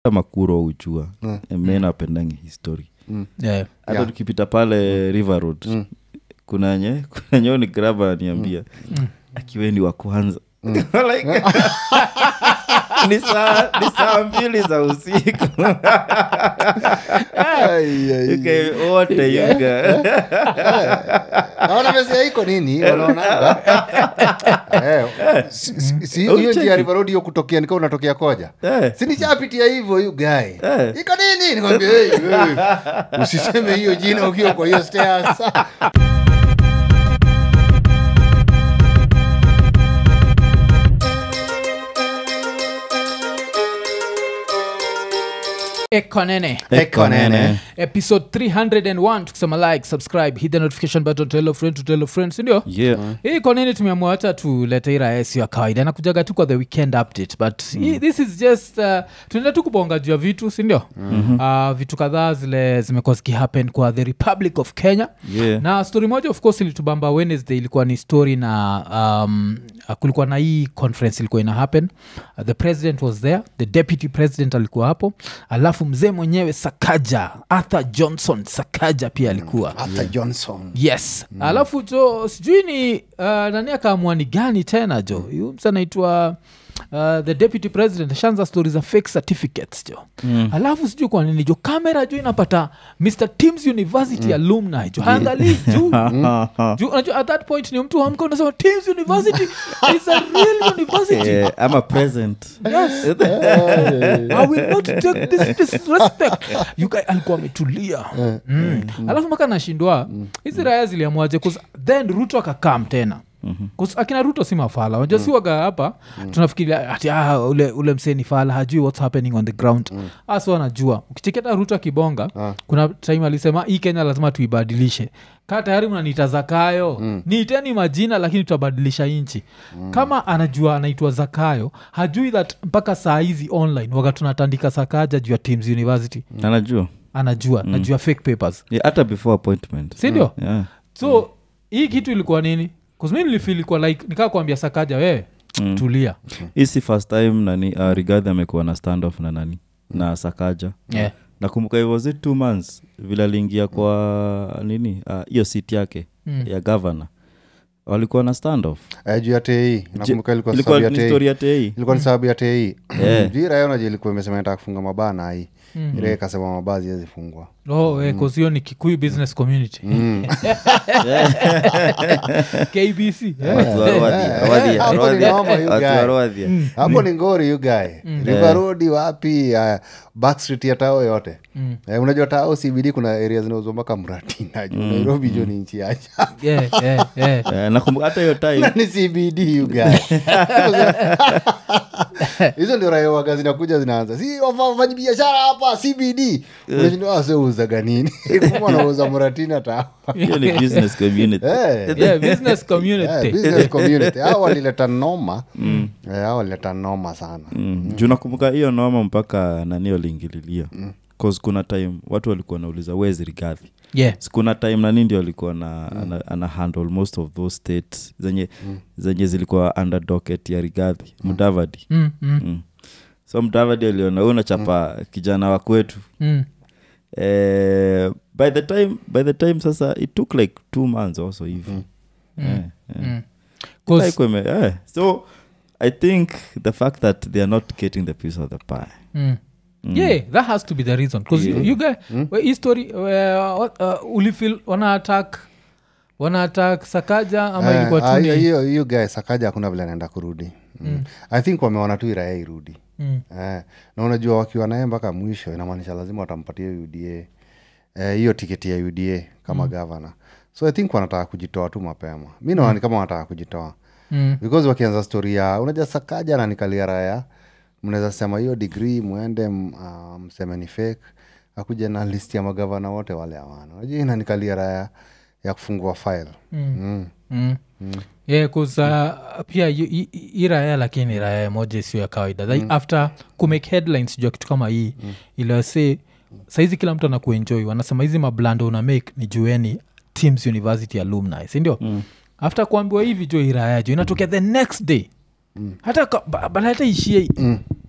makuro ujua mm. me napendangi history yeah. hata Yeah. tukipita pale river road kuna nye kuna nyeo ni graba aniambia akiweni wa kwanza Like, ni saa ni saa mbili za usiku Ai, ai. Okay, wote yuga naona mesia iko nini wanaonanga Eh, si- si- si- hiyo njia ya River Road hiyo kutokea nika unatokea koja Eh. sinichapitia hivyo yu gae Eh. iko nini nikwambia hey, hey. usiseme hiyo jina ukiwa kwa hiyo stairs ekonene Eko nene. episode 301 tukisema like subscribe hit the notification button tell a friend to tell a friend sindio yeah hii kwa nini tumeamua hata tulete ira sio ya kawaida nakujaga tu kwa the weekend update but hii, this is just uh, tunaenda tu kubonga juu ya vitu sindio mm-hmm. uh, vitu kadhaa zile zimekuwa zikihappen kwa the republic of kenya yeah na story moja of course ilitubamba wednesday ilikuwa ni story na um, uh, kulikuwa na hii conference ilikuwa ina happen uh, the president was there the deputy president alikuwa hapo alafu mzee mwenyewe sakaja arthur johnson sakaja pia alikuwa Arthur johnson yes mm. alafu jo sijui ni uh, nani akaamua ni gani tena jo yu msa anaitwa Uh, the deputy president ashaanza stori za fake certificates jo mm. alafu sijui kwa nini jo kamera jo inapata mr teams university mm. alumni jo haangalii juu juu unajua at that point ni mtu amka unasema teams university is a real university yeah i'm a present yes i will not take this disrespect you guy alikuwa ametulia mm. alafu mpaka nashindwa hizi raya ziliamuaje 'Cause then ruto akakam tena mm-hmm. akina ruto si mafala unajua si waga hapa tunafikiria ati ah, ule, ule msee ni fala hajui what's happening on the ground mm. asi wanajua ukicheketa ruto akibonga kuna time alisema hii kenya lazima tuibadilishe kaa tayari mnaniita zakayo mm. niiteni majina lakini tutabadilisha nchi mm. kama anajua anaitwa zakayo hajui that mpaka saa hizi online waga tunatandika sakaja juu ya teams university anajua anajua mm. najua fake papers yeah, hata before appointment sindio yeah so hii kitu ilikuwa nini kuzmi nilifil ilikuwa like nikaa kuambia sakaja wewe mm. tulia hii si first time nani uh, rigadhi amekuwa na standoff na nani na sakaja yeah. nakumbuka it was it two months vile aliingia kwa nini ah, hiyo uh, seat yake Mm. ya gavana walikuwa na standoff Eh, juu ya tei nakumbuka ilikuwa ilikuwa sababu ya ni tei story ya tei ilikuwa ni sababu ya tei Yeah. juu irayo naja ilikuwa imesema nataka kufunga mabaa na hii ire ikasema mabaa ziwezifungwa oh, eh, 'cause hiyo ni kikuyu business community kbc eh? Watu wa Rwadhi- Rwadhi- Hapo ni Rwadhi- noma, you watu wa guy. Rwadhi. hapo ni ngori yugae rivarodi wapi uh, backstreet ya tao yote eh, unajua tao cbd kuna area zinauzwa mpaka mratina juu nairobi jo ni nchi yaja yeah, yeah, yeah. Eh, nakumbuka hata hiyo time ni cbd yugae hizo ndio raia waga zinakuja zinaanza si wafanyi biashara hapa cbd unashindwa waseuzaga nini Kumbe wanauza mratina tao hiyo ni business community Eh. yeah, business community Yeah, business community hao walileta noma Eh, hao walileta noma sana mm. juu nakumbuka hiyo noma mpaka nani waliingililia mm. cause kuna time watu walikuwa nauliza wezi rigadhi yeah. kuna time nani ndio alikuwa na ana, ana handle most of those states zenye zenye zilikuwa under docket ya rigadhi mudavadi mm, mm, mm. so mudavadi aliona "Huyu unachapa kijana wa kwetu mm. eh, by the time by the time sasa it took like two months also hivi Eh, eh. Mm. 'Cause- Like weme- eh, so i think the fact that they are not getting the piece of the pie Mm. yeah that has to be the reason bcause you, you guy we- hii story uh, what, uh, ulifil wana attack wana attack sakaja ama Eh, ilikuwa ah, tu hiyo- ni hiyo hiyo guy sakaja hakuna vile anaenda kurudi mm. i think wameona tu iraya irudi Mm. eh, na unajua wakiwa naye mpaka mwisho inamaanisha lazima watampatia uda eh, hiyo tiketi ya uda kama mm. gavana so i think wanataka kujitoa tu mapema mi naona ni kama wanataka kujitoa Mm. because wakianza stori ya unajua sakaja nanikalia raya mnaweza sema hiyo digrii mwende m- ah, mseme ni fake akuja na list ya magavana wote wale hawana unajua inanikalia raya ya kufungua file mm. Mm. yeah, 'cause, uh, pia hi- hi- hii raya lakini raya moja sio ya kawaida like after kumake headlines juu ya kitu kama hii mm. ilase saizi kila mtu anakuenjoy wanasema hizi mablando una make ni jueni teams university alumni sindio mm. after kuambiwa hivi jo iraya jo inatokea the next day mm. hata ka- ba- bala hata ishie mm.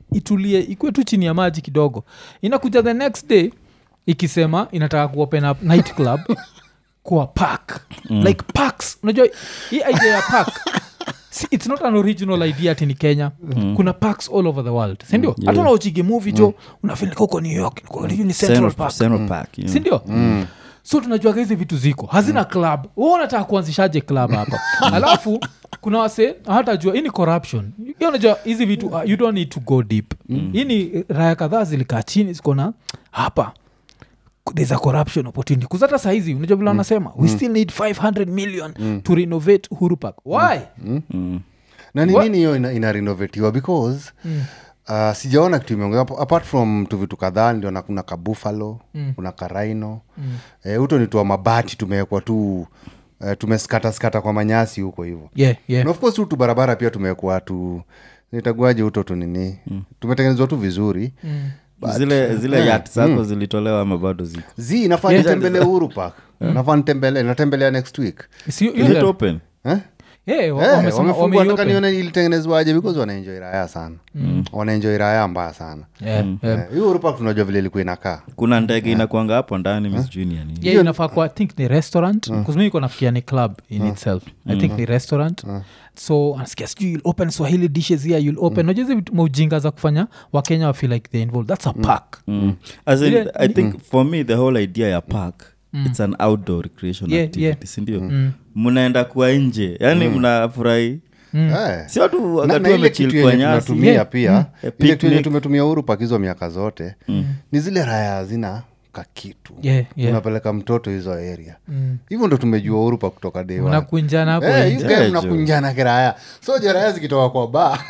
itulie ikuwe tu chini ya maji kidogo inakuja the next day ikisema inataka kuopen up night club kwa park mm. like parks unajua hii idea ya park si- it's not an original idea ati ni kenya mm. kuna parks all over the world sindio hata Yeah. unaochigi movie jo unafil uko new york uko- ni central Central- park Central Park, you know. sindio so tunajuaga hizi vitu ziko hazina club hu unataka kuanzishaje club hapa alafu kuna wase hatajua hii ni corruption Hii unajua hizi vitu uh, you don't need to go deep hii ni raya kadhaa zilikaa chini zikona hapa there's a corruption opportunity kuzata sahizi unajua vile wanasema we still need 500 million to renovate uhuru park why na ni What? nini hiyo ina, ina renovatiwa because uh, sijaona kitu imeongea Ap- apart from tu vitu kadhaa ndio na kuna kabuffalo mm. kuna karaino mm. eh, uto ni tua mabati tumewekwa tu uh, tumeskataskata kwa manyasi huko hivo yeah, yeah. na of course hutu barabara pia tumewekwa tu nitaguaje uto tu nini mm. tumetengenezwa tu vizuri mm. zile zile yat zako zilitolewa ama bado ziko zi nafaa Yeah. nitembele uhuru park nafaa nitembele natembelea next week Si- hiyo Is it ndio- open eh? Yeah, wa- Eh, wamesema- wamefungua nataka wameiopen. nione ilitengenezwaje because wanaenjoi raya sana mm. wanaenjoi raya mbaya sana Yeah, yeah. Eh, hiyo urupa tunajua vile ilikuwa inakaa kuna ndege inakwanga hapo ndani miss junior ni yeah, inafaa kuwa i think ni restaurant mm. niko nafikia ni club in itself i think ni restaurant so anasikia sijui you'll open swahili dishes here you'll open mm. hizi vitu maujinga za kufanya wakenya wa feel like they involved that's a park Mm. As in, Ile- i think for me the whole idea ya park it's an outdoor recreation Yeah, activity yeah. sindio mnaenda kuwa nje yani mnafurahi Eh. si watu Na- wakati na ile kitu wamechil kwa yenye nyasi tunatumia Yeah. pia Eh, ile kitu yenye picnic. tumetumia urupak hizo miaka zote ni zile raya hazina kakitu Yeah, yeah. unapeleka mtoto hizo area hivyo ndo tumejua urupa kutoka day one. unakunjana hapo Eh, nje. you guys Yeah, mnakunjana kiraya so je raya zikitoka kwa ba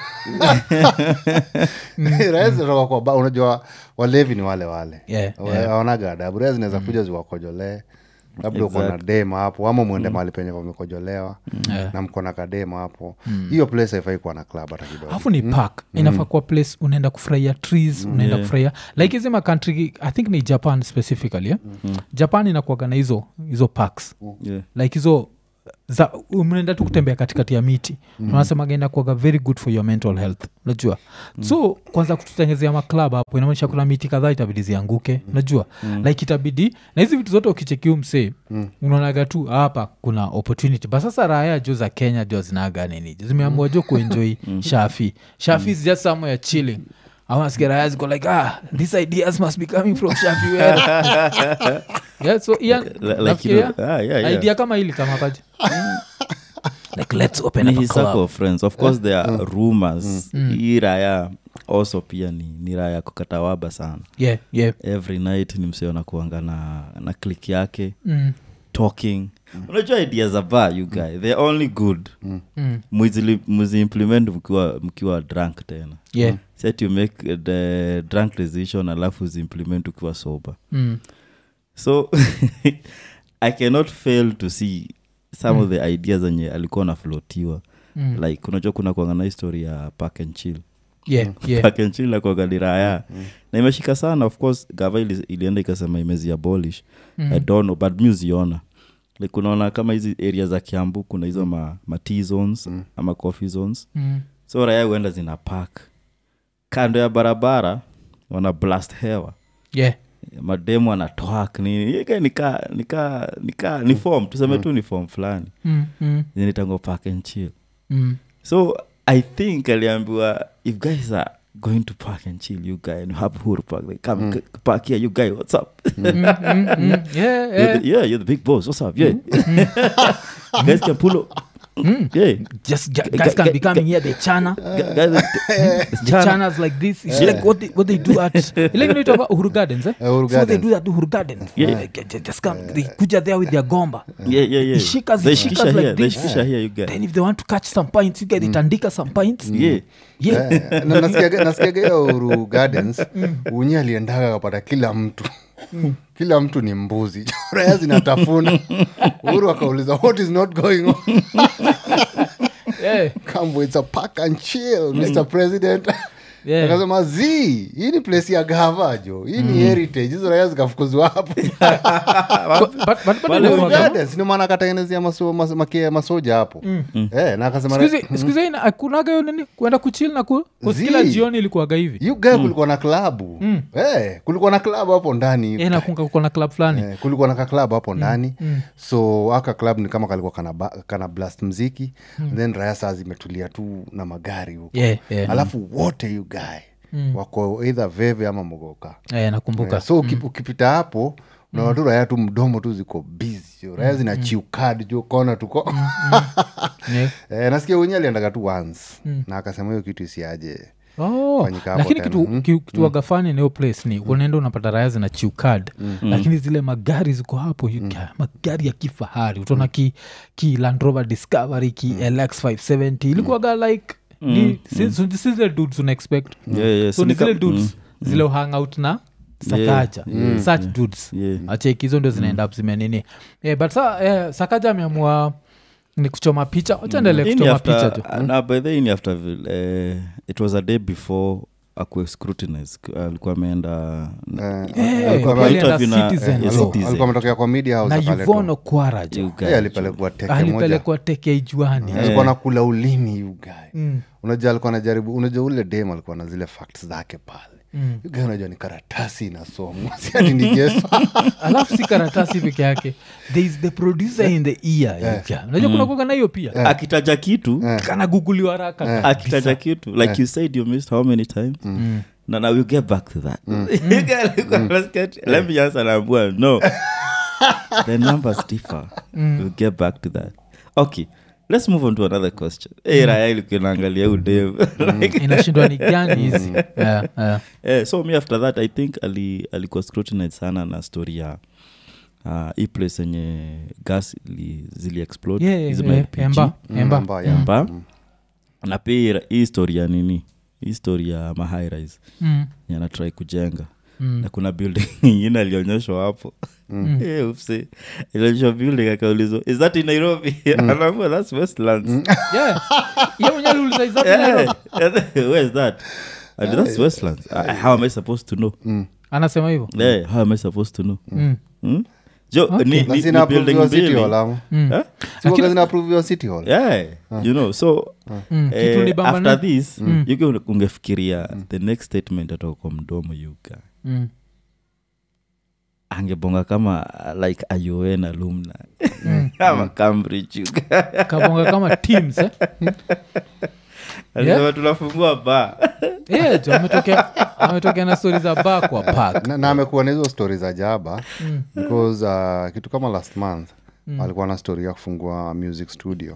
raya zikitoka kwa ba unajua walevi ni wale wale Yeah, Wa- haonaga adabu raya zinaweza kuja ziwakojolee labda uko na dema hapo ama mwende mahali penye pamekojolewa Yeah. na mko na kadema hapo hiyo place haifai kuwa na club hata kidogo alafu ni park inafaa kuwa place unaenda kufurahia trees unaenda kufurahia like hizi makantri i think ni japan specifically yeah? japan inakuaga na hizo hizo parks Yeah. like hizo za mnaenda tu kutembea katikati ya miti mm. unasemaga inakuaga very good for your mental health unajua mm. so kwanza kututengezea maklab hapo inamaanisha kuna miti kadhaa itabidi zianguke unajua mm. like itabidi na hizi vitu zote ukichekiu msee mm. unaonaga tu hapa kuna opportunity but sasa raya jo za kenya jo zinaga nini zimeamua jo kuenjoy shafi shafi is just somewhere chilling awanasikia ziko like ah these ideas must be coming from shafi where yeah, so Ian, Like, you nafikiria know, ah, yeah, yeah. idea kama hili kama paje like let's open ni up a his circle club of friends of course there are rumors hii raya also pia ni, ni raya kukatawaba sana yeah yeah every night ni msee anakuanga na, na click yake mm. talking unajua idea za ba you guy they're only good Mm. Muzili- muziimplement mkiwa mkiwa drunk tena yeah set you make the drunk decision alafu ziimplement ukiwa sober mm. so i cannot fail to see some of the ideas zenye alikuwa naflotiwa Mm. like unajua kuna kuanga na history ya park and chill yeah yeah park and chill nakuanga ni raya na imeshika sana of course gava ili, ilienda ikasema imezi abolish Mm. i don't know but mi uziona like unaona kama hizi area za kiambu kuna hizo ma, ma tea zones ama coffee zones Mm. so raya huenda zina park kando ya barabara wana blast hewa yeah mademu anatoak nini ika nika nika nika ni form tuseme tu ni form fulani mm. Mm. zinitango park and chill Mm. so i think aliambiwa if guys are going to park and chill you guy and you have huru park like come c- park here you guy what's up Mm, mm, mm. yeah you're yeah the, yeah you're the big boss what's up yeah you guys can pull up yeah just gu- G- guys can g- be coming here they chana Gu- guys the chanas like this it's like what they, what they do at ile inaitwa uhuru gardens eh? Eh, Uhuru so they Gardens. do that uhuru gardens Yeah. Like, just- just come they kuja there with their gomba yeah yeah yeah Ishika they zishika shikisha like here they this. shikisha here you guy then if they want to catch some pints you get itandika some pints yeah yeah Eh, na- nasikiaga nasikiaga hiyo uru gardens unyi aliendaga kapata kila mtu kila mtu ni mbuzi raya zinatafuna uhuru akauliza what is not going on yeah Kambo, it's a pack and chill mr president Yeah. akasema z hii ni place ya gava jo hii ni heritage hizo raya zikafukuzwa hapo But- but- but bado Wale inakuwaga- Gardens, ndio maana akatengenezea maso, mas, makia masoja hapo eh, na akasema Siku hizi- siku hizi ina- hakunaga hiyo nini kuenda kuchil na ku, Zii. kila jioni ilikuwaga hivi you guy kulikuwa na klabu eh, kulikuwa na klabu hapo ndani Eh, nakunga kuko na club fulani Eh, kulikuwa na kaklab hapo ndani so aka club ni kama kalikuwa kana, ba- kana blast mziki then raya saa zimetulia tu na magari huko Yeah, yeah. alafu wote you guy wako eidha veve ama mogoka Eh, nakumbuka Eh, so uki- ukipita hapo unaona tu raya tu mdomo tu ziko busy raya zina chiukad jo kona tuko Yeah. eh, nasikia wenye aliendaga tu once na akasema hiyo kitu isiaje Oh, Fanyika hapo lakini tena. kitu, ki- kitu wagafani nayo place ni unaenda unapata raya zina chiukad lakini zile magari ziko hapo you ca- magari ya kifahari utaona ki, ki Land Rover discovery ki lx 570 ilikuwaga like ni, si, si, si zile dudes una expect Yeah, yeah, so ni sinika- zile dudes zile hang out na sakaja such dudes Yeah. acheki hizo ndio zinaenda up zimenini eh, but sa eh, sakaja ameamua ni kuchoma picha wachandele Hii ni kuchoma after- picha tu na by the way, ni after vile, eh, it was a day before akue scrutinize alikuwa ameenda Eh, alikuwa kwa ameita alienda vina- Citizen eh, Law. Citizen. alikuwa ametokea kwa media house na akaletwa. yuvono kwaraja You guys. Eh, alipelekwa teke moja alipelekwa teke ijuani alikuwa nakula ulimi ugae unajua alikuwa anajaribu unajua ule dem alikuwa na zile facts zake pale mm. unajua ni karatasi inasomwa siati ni geso alafu si karatasi peke yake there is the producer in the ear yeah. unajua kuna kuwaga na hiyo pia akitaja kitu kanaguguliwa haraka akitaja kitu like you said you missed how many times na now we get back to that You get- let's get- let me just anaambua no the numbers differ we'll get back to that okay let's move on to another question hey, raya ilikuwa inaangalia udem like, inashindwa ni gani hizi yeah, yeah. eh, so me after that i think ali, alikuwa scrutinized sana na story ya uh, hii place yenye gas ili, zili explode Yeah, yeah, hizi yeah. ma-LPG. Emba, emba. Mbaya, yeah. mba na pia hii story ya nini hii story ya mahairis Mm. yanatrai kujenga na kuna building ingine alionyeshwa hapo Eh, upsi. ilionyeshwa building akaulizwa is that in nairobi anaambua thats westlands Yeah. Yeye mwenyewe aliuliza, "Is that in Yeah. Nairobi?" where is that And that's westlands Uh, how am i supposed to know anasema hivyo yeah, how am i supposed to know Mm. Hmm? jo ni, Na ni, ni zina building approve city mbili hall ama Eh? Siwaga zina approve city hall yeah you know so Mm, eh, kitu ni bamba after na- this yuke ungefikiria the next statement atoka kwa mdomo yuka Mm. angebonga kama uh, like ayoen alumna ama cambridge yuka kabonga kama teams eh? alisema tunafungua ba yeah, tu, ametokea ametokea na stori za ba kwa park na, na amekuwa na hizo stori za jaba because uh, kitu kama last month alikuwa na stori ya kufungua music studio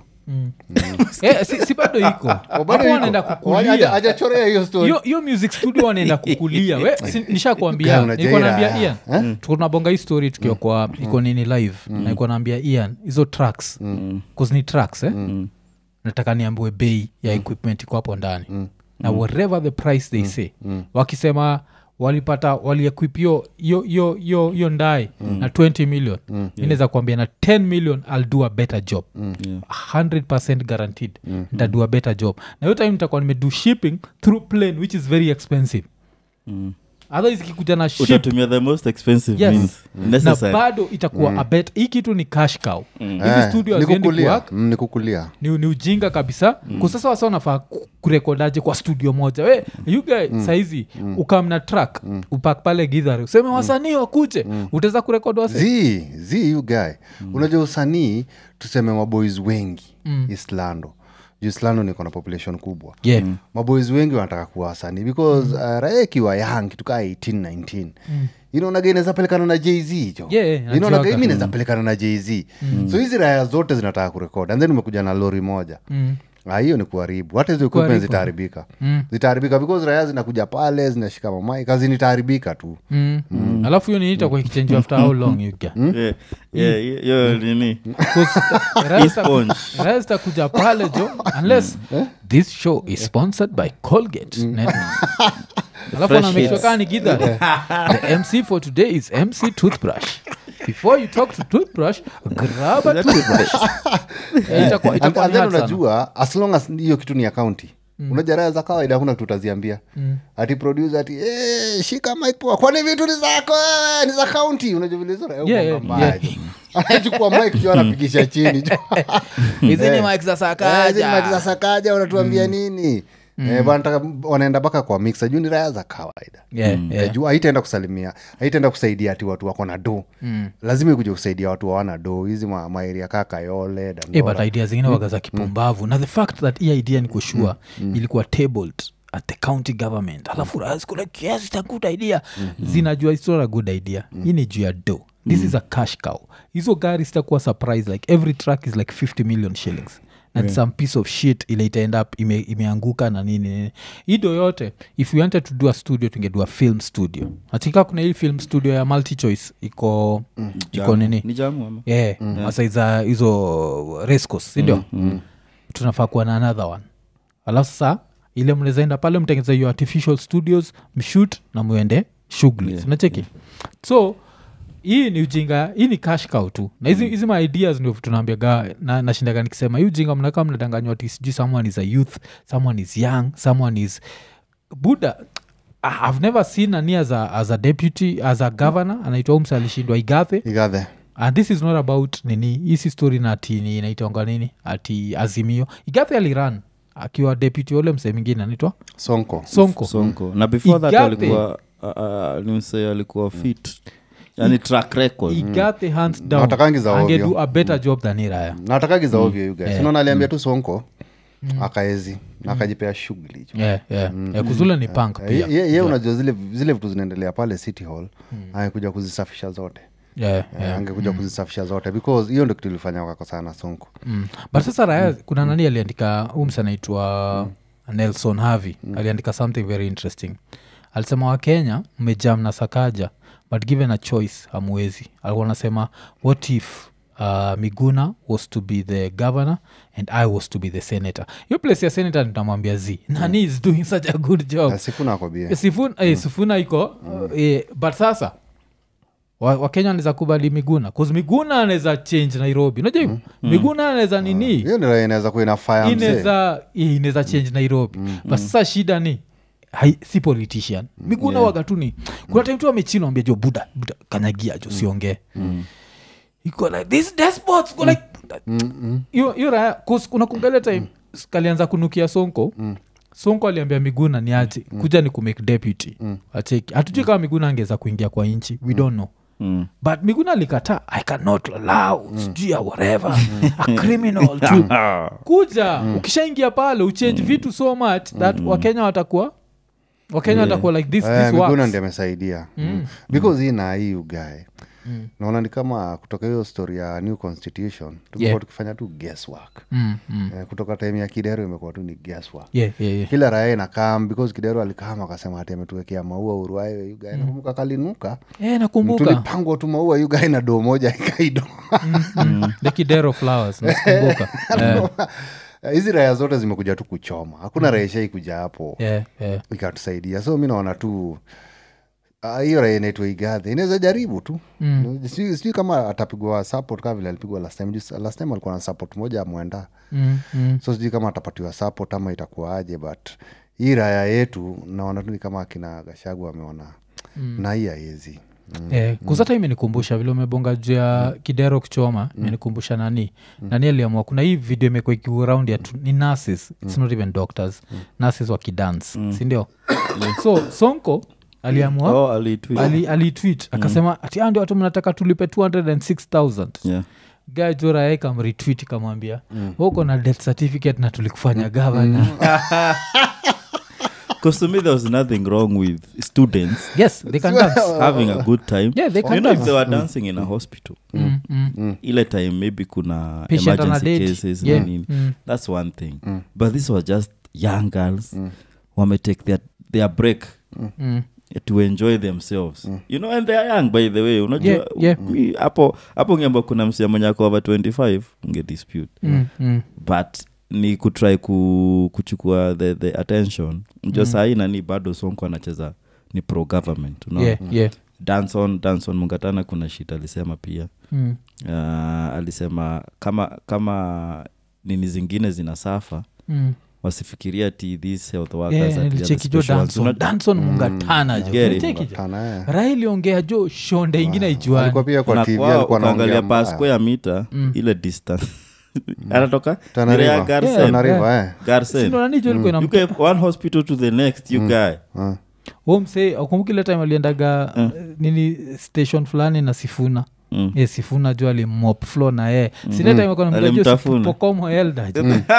eh, si, si bado iko hapo bado iko. wanaenda Haja- kukulia hajachorea hiyo story hiyo hiyo music studio wanaenda kukulia we si, Guy, nishakwambia unajua nilikuwa ila- naambia ian tuko tunabonga hii story tukiwa kwa iko nini live na nilikuwa naambia ian hizo tracks cause ni tracks eh? nataka niambiwe bei ya equipment iko hapo ndani na whatever the price they say wakisema walipata waliequip yo yo yo yo yo ndae na 20 million mm. inaweza kuambia na 10 million ill do a better job Yeah. 100 guaranteed ntadu a better job na hiyo time nitakuwa nimedo shipping through plane which is very expensive Mm. otherwise ikikuja na ship utatumia the most expensive Yes. means na necessary bado itakuwa a bet hii kitu ni cash cow hizi Eh, studio ni haziendi kukulia kuwork Mm, ni kukulia ni, ni ujinga kabisa mm. kusasa wasa unafaa ku- kurekodaje kwa studio moja we yuga mm. saizi mm. ukamna track mm. upak pale gidhari useme wasanii wakuje mm. utaweza kurekod wasi zi zi you guy unajua usanii tuseme maboys wengi islando juu islando niko na population kubwa yeah. maboys wengi wanataka kuwa wasanii because uh, raia ikiwa young kitukaa 18 19 inaonaga inaweza pelekana na jz jo Yeah, yeah, inaonaga najuaga. imi inaweza pelekana na jz so hizi raya zote zinataka kurekod and then umekuja na lori moja Mm. Ah, hiyo ni kuharibu hata hizo equipment Kuharibu. zitaharibika Mm. zitaharibika because raya zinakuja pale zinashika mamai kazi nitaharibika tu Mm. alafu hiyo nini itakuwa ikichange after how long you get Yeah, yeah, hiyo- hiyo nini Rest- sponge. rest akuja pale jo unless this show is sponsored by colgate Net- alafu fresh anamekshokani ni gidha the mc for today is mc toothbrush before you talk to toothbrush grab a toothbrush Eh, itakuwa- And- itakuwa and ni then hard sana. unajua as long as hiyo kitu ni akaunti unajua raya za kawaida hakuna kitu utaziambia ati producer ati "Eh, shika mic poa kwani vitu ni zako wewe, ni za kaunti unajua vile hizo raya Yeah, huwa yeah, mbaya jo. anachukua mic jo anapigisha chini jo hizi ni Eh. mic za Eh, hizi sakaja mic za sakaja wanatuambia nini Eh, wanataka- wanaenda mpaka kwa mixer juu ni raya za kawaida Yeah, Eh, yeah. juu haitaenda kusalimia haitaenda kusaidia ati watu wako na do lazima ikuja kusaidia watu wawana do hizi ma- maeria kaa kayole Eh, Dandora. but idea zingine waga za kipumbavu na the fact that hii idea ni kushua ilikuwa tabled at the county government alafu raskula yes it's a good idea zinajua it's not a good idea hii ni juu ya do this is a cash cow hizo gari zitakuwa surprise like every truck is like 50 million shillings and some piece of shit ile itaend up ime, imeanguka na nini nini ido yote if we wanted to do a studio tungedua film studio atika kuna hii film studio ya multi choice iko iko nini ni jamu ama yeah, masaiza hizo rescos sindio tunafaa kuwa na another one alafu sasa ile mnawezaenda pale mtengeza hiyo artificial studios mshut na mwende shughuli Yeah. unacheki so hii ni ujinga hii ni cash cow tu na hizi hizi ma ideas ndio tunaambiaga na, nashindaga nikisema hii ujinga mnakaa mnadanganywa ati sijui someone is a youth someone is young someone is buda I- i've never seen ani as a, as a deputy as a governor anaitwa umsa alishindwa igathe igathe and this is not about nini hisi story na ati ni inaitonga nini ati azimio igathe aliran akiwa deputy ule msee mwingine anaitwa sonko sonko sonko na before that Igathe. alikuwa uh, uh, nimse alikuwa fit yani track record igathe hands down Hawatakangi za ovyo. angedu a better job than iraya natakagi za ovyo you guys unaona aliambia tu sonko akaezi na akajipea shughuli jo yeah, yeah. yeah, kuzula ni punk Eh, pia ye, ye unajua zile, zile vitu zinaendelea pale city hall angekuja kuzisafisha zote yeah, Eh, yeah. angekuja kuzisafisha zote because hiyo ndo kitu ilifanya wakakosana sonko Mm. but sasa raya kuna nani aliandika ums anaitwa nelson harvey aliandika something very interesting alisema wakenya mmejam na sakaja but given a choice hamwezi alikuwa anasema what if uh, miguna was to be the governor and i was to be the senator hiyo place ya senator nitamwambia z nani is doing such a good job Eh, sifuna akwambia sifuna, eh, sifuna iko uh, eh, but sasa wa- wakenya wanaweza kubali miguna bcause miguna anaweza change nairobi unajua hivyo miguna anaweza nini hiyo ndio inaweza kuwa ina fire mzee inaweza eh, inaweza change nairobi but sasa shida ni hai, si politician miguna yeah. wagatuni kuna time tu amechina ambia jo buda buda kanyagia jo siongee iko like this despots go like hiyo hiyo raya cause kuna kungalia time kalianza kunukia sonko sonko aliambia miguna ni aje kuja ni kumake deputy acheki hatujui kama miguna angeweza kuingia kwa nchi we don't know Mm. but miguna alikataa i cannot allow sijui ya whatever a criminal to kuja ukishaingia pale uchange vitu so much that wakenya watakuwa wakenya watakuwa like this, Eh, this miguna works. ndi amesaidia mm. because hii na hii ugae mm. naona ni kama kutoka hiyo story ya new constitution tumekuwa Yeah. tukifanya tu guesswork Mm, mm. eh, kutoka time ya kidero imekuwa tu ni guesswork Yeah, yeah, yeah. kila raya inakam because kidero alikam akasema ati ametuwekea maua uruae ugae nakumbuka kalinuka Eh, nakumbuka tulipangwa tu maua ugae na doo moja ikaido the kidero flowers nakumbuka Eh, hizi raya zote zimekuja tu kuchoma hakuna mm. raya ishaikuja hapo yeah, yeah. ikatusaidia so mi naona tu ah, hiyo raia inaitwa igadhi inaweza jaribu tu mm. sijui kama atapigwa support kama vile alipigwa last time Just- last time alikuwa na support moja amwenda Mm, mm. so sijui kama atapatiwa support ama itakuwaje but hii raya yetu naona tu ni kama akina gashagu ameona mm. na hii aezi Eh, kusata imenikumbusha vile umebonga juu ya kidero kuchoma imenikumbusha nani nani aliamua kuna hii video imekuwa ikiwa around ya tu- ni nurses its not even doctors nurses wakidance sindio so sonko aliamua oh, alitweet. ali, alitwit akasema ati "Ah, ndio watu mnataka tulipe 206000 yeah. gajora kamretwit kamwambia huko na death certificate na tulikufanya gavana because to me there was nothing wrong with students yes they can dance having a good time Yeah, they can you know if dance. they were dancing in a hospital Mm, mm. ile time maybe kuna Patient ana emergency dead. cases Yeah. na nini Mm. that's one thing but this was just young girls wametake their, their break Mm. to enjoy themselves you know and they are young by the way unajua Yeah, yeah. mi- hapo hapo ngeamba kuna msia mwenye ako over 25 unge dispute Mm, mm. but ni kutry ku, kuchukua the, the attention mjua mm. sahii nani bado sonko anacheza ni pro government unaona Yeah, yeah. danson danson mungatana kuna shit alisema pia Mm. uh, alisema kama kama nini zingine zina safa Mm. wasifikiria ti these health workers Yeah, ati are the nilicheki jo special ones. danson Una- danson mungatana jo Get it. Nilicheki jo Kana, eh. raha iliongea jo shonde ingine ijuani alikuwa pia kwa na tv kwao alikuwa ukaangalia anaongea mbaya. pasco ya mita ile distance anatoka Tana Nirea River. Garsen. Tana River, eh. Garsen. Sindo nani jo ilikuwa You inam- go one hospital to the next you guy Ah. Huyo msee akumbuki ile time aliendaga uh, nini station fulani na sifuna Mm. ye sifuna ju alimop flo na ye Alimtafuna. sinetaimepokomo eldaj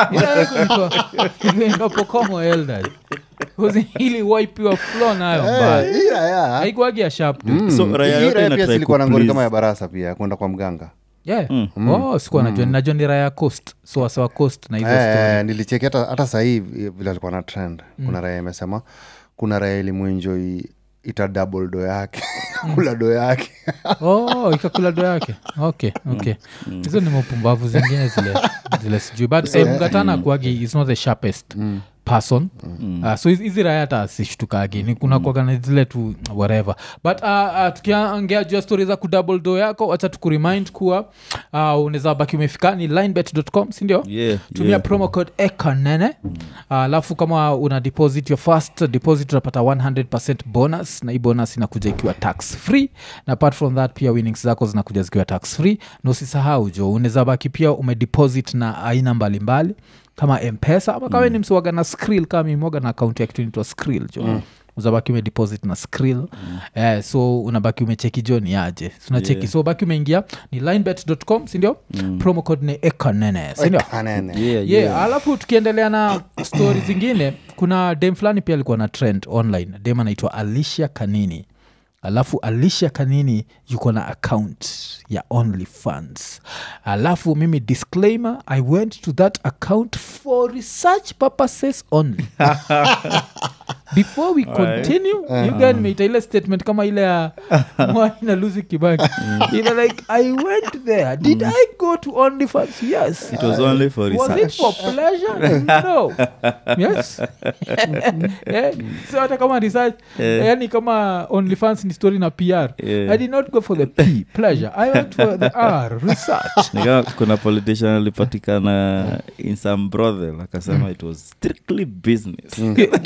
pokomo eldaj ili waipiwa flo nayo Eh, mbaya hii raya- haikuagi ya sharp dude. Mm. So, raya Hii yote raya ina pia try silikuwa na ngori kuplease. kama ya barasa pia kwenda kwa mganga Yeah. Oh, sikuwa najua najua ni raya coast so wasewa coast na hizo story Eh, nilicheki hata, hata sahii vile alikuwa na trend kuna raya imesema kuna raya ilimwenjoi ita double do yake kula do yake oh ikakula do yake okay okay hizo ni mapumbavu zingine zile zile sijui but eh, mgatana kuagi is not the sharpest person uh, so hizi- hizi raya hata sishtukagi ni kuna kuagana zile tu whatever but uh, uh, tukiongea juu ya stori za kudouble do yako wacha tukuremind kuwa uh, unaweza baki umefika ni linebet.com sindio Yeah, tumia yeah. promo code ekanene alafu kama una deposit your first deposit unapata 100 bonus na hii bonus inakuja ikiwa tax free na apart from that pia winnings zako zinakuja zikiwa tax free na usisahau jo unaweza baki pia umedeposit na aina mbalimbali kama mpesa ama kama mm. ni msiwaga na skrill kama mimoga na akaunti ya kitu inaitwa skrill jo mm uzabaki umedeposit na skrill mm. eh, so unabaki umecheki jo ni aje unacheki Yeah. so baki umeingia ni linebet.com sindio mm. promo code ni ekanene sindio Kanene. Yeah, yeah, yeah. alafu tukiendelea na stori zingine kuna dem fulani pia alikuwa na trend online dem anaitwa alicia kanini alafu alicia kanini yuko na account ya only funds alafu mimi disclaimer i went to that account for research purposes only before we continue you guys meita ile statement kama ile ya mwai na lusi kibaki ile like i went there did i go to only funds yes it was only for was it research for pleasure no yes Eh, so hata kama research yani kama onlyfans ni story na pr Yeah. i did not go for the p pleasure i went for the r research Ni kama kuna politician alipatikana in some brothel akasema it was strictly business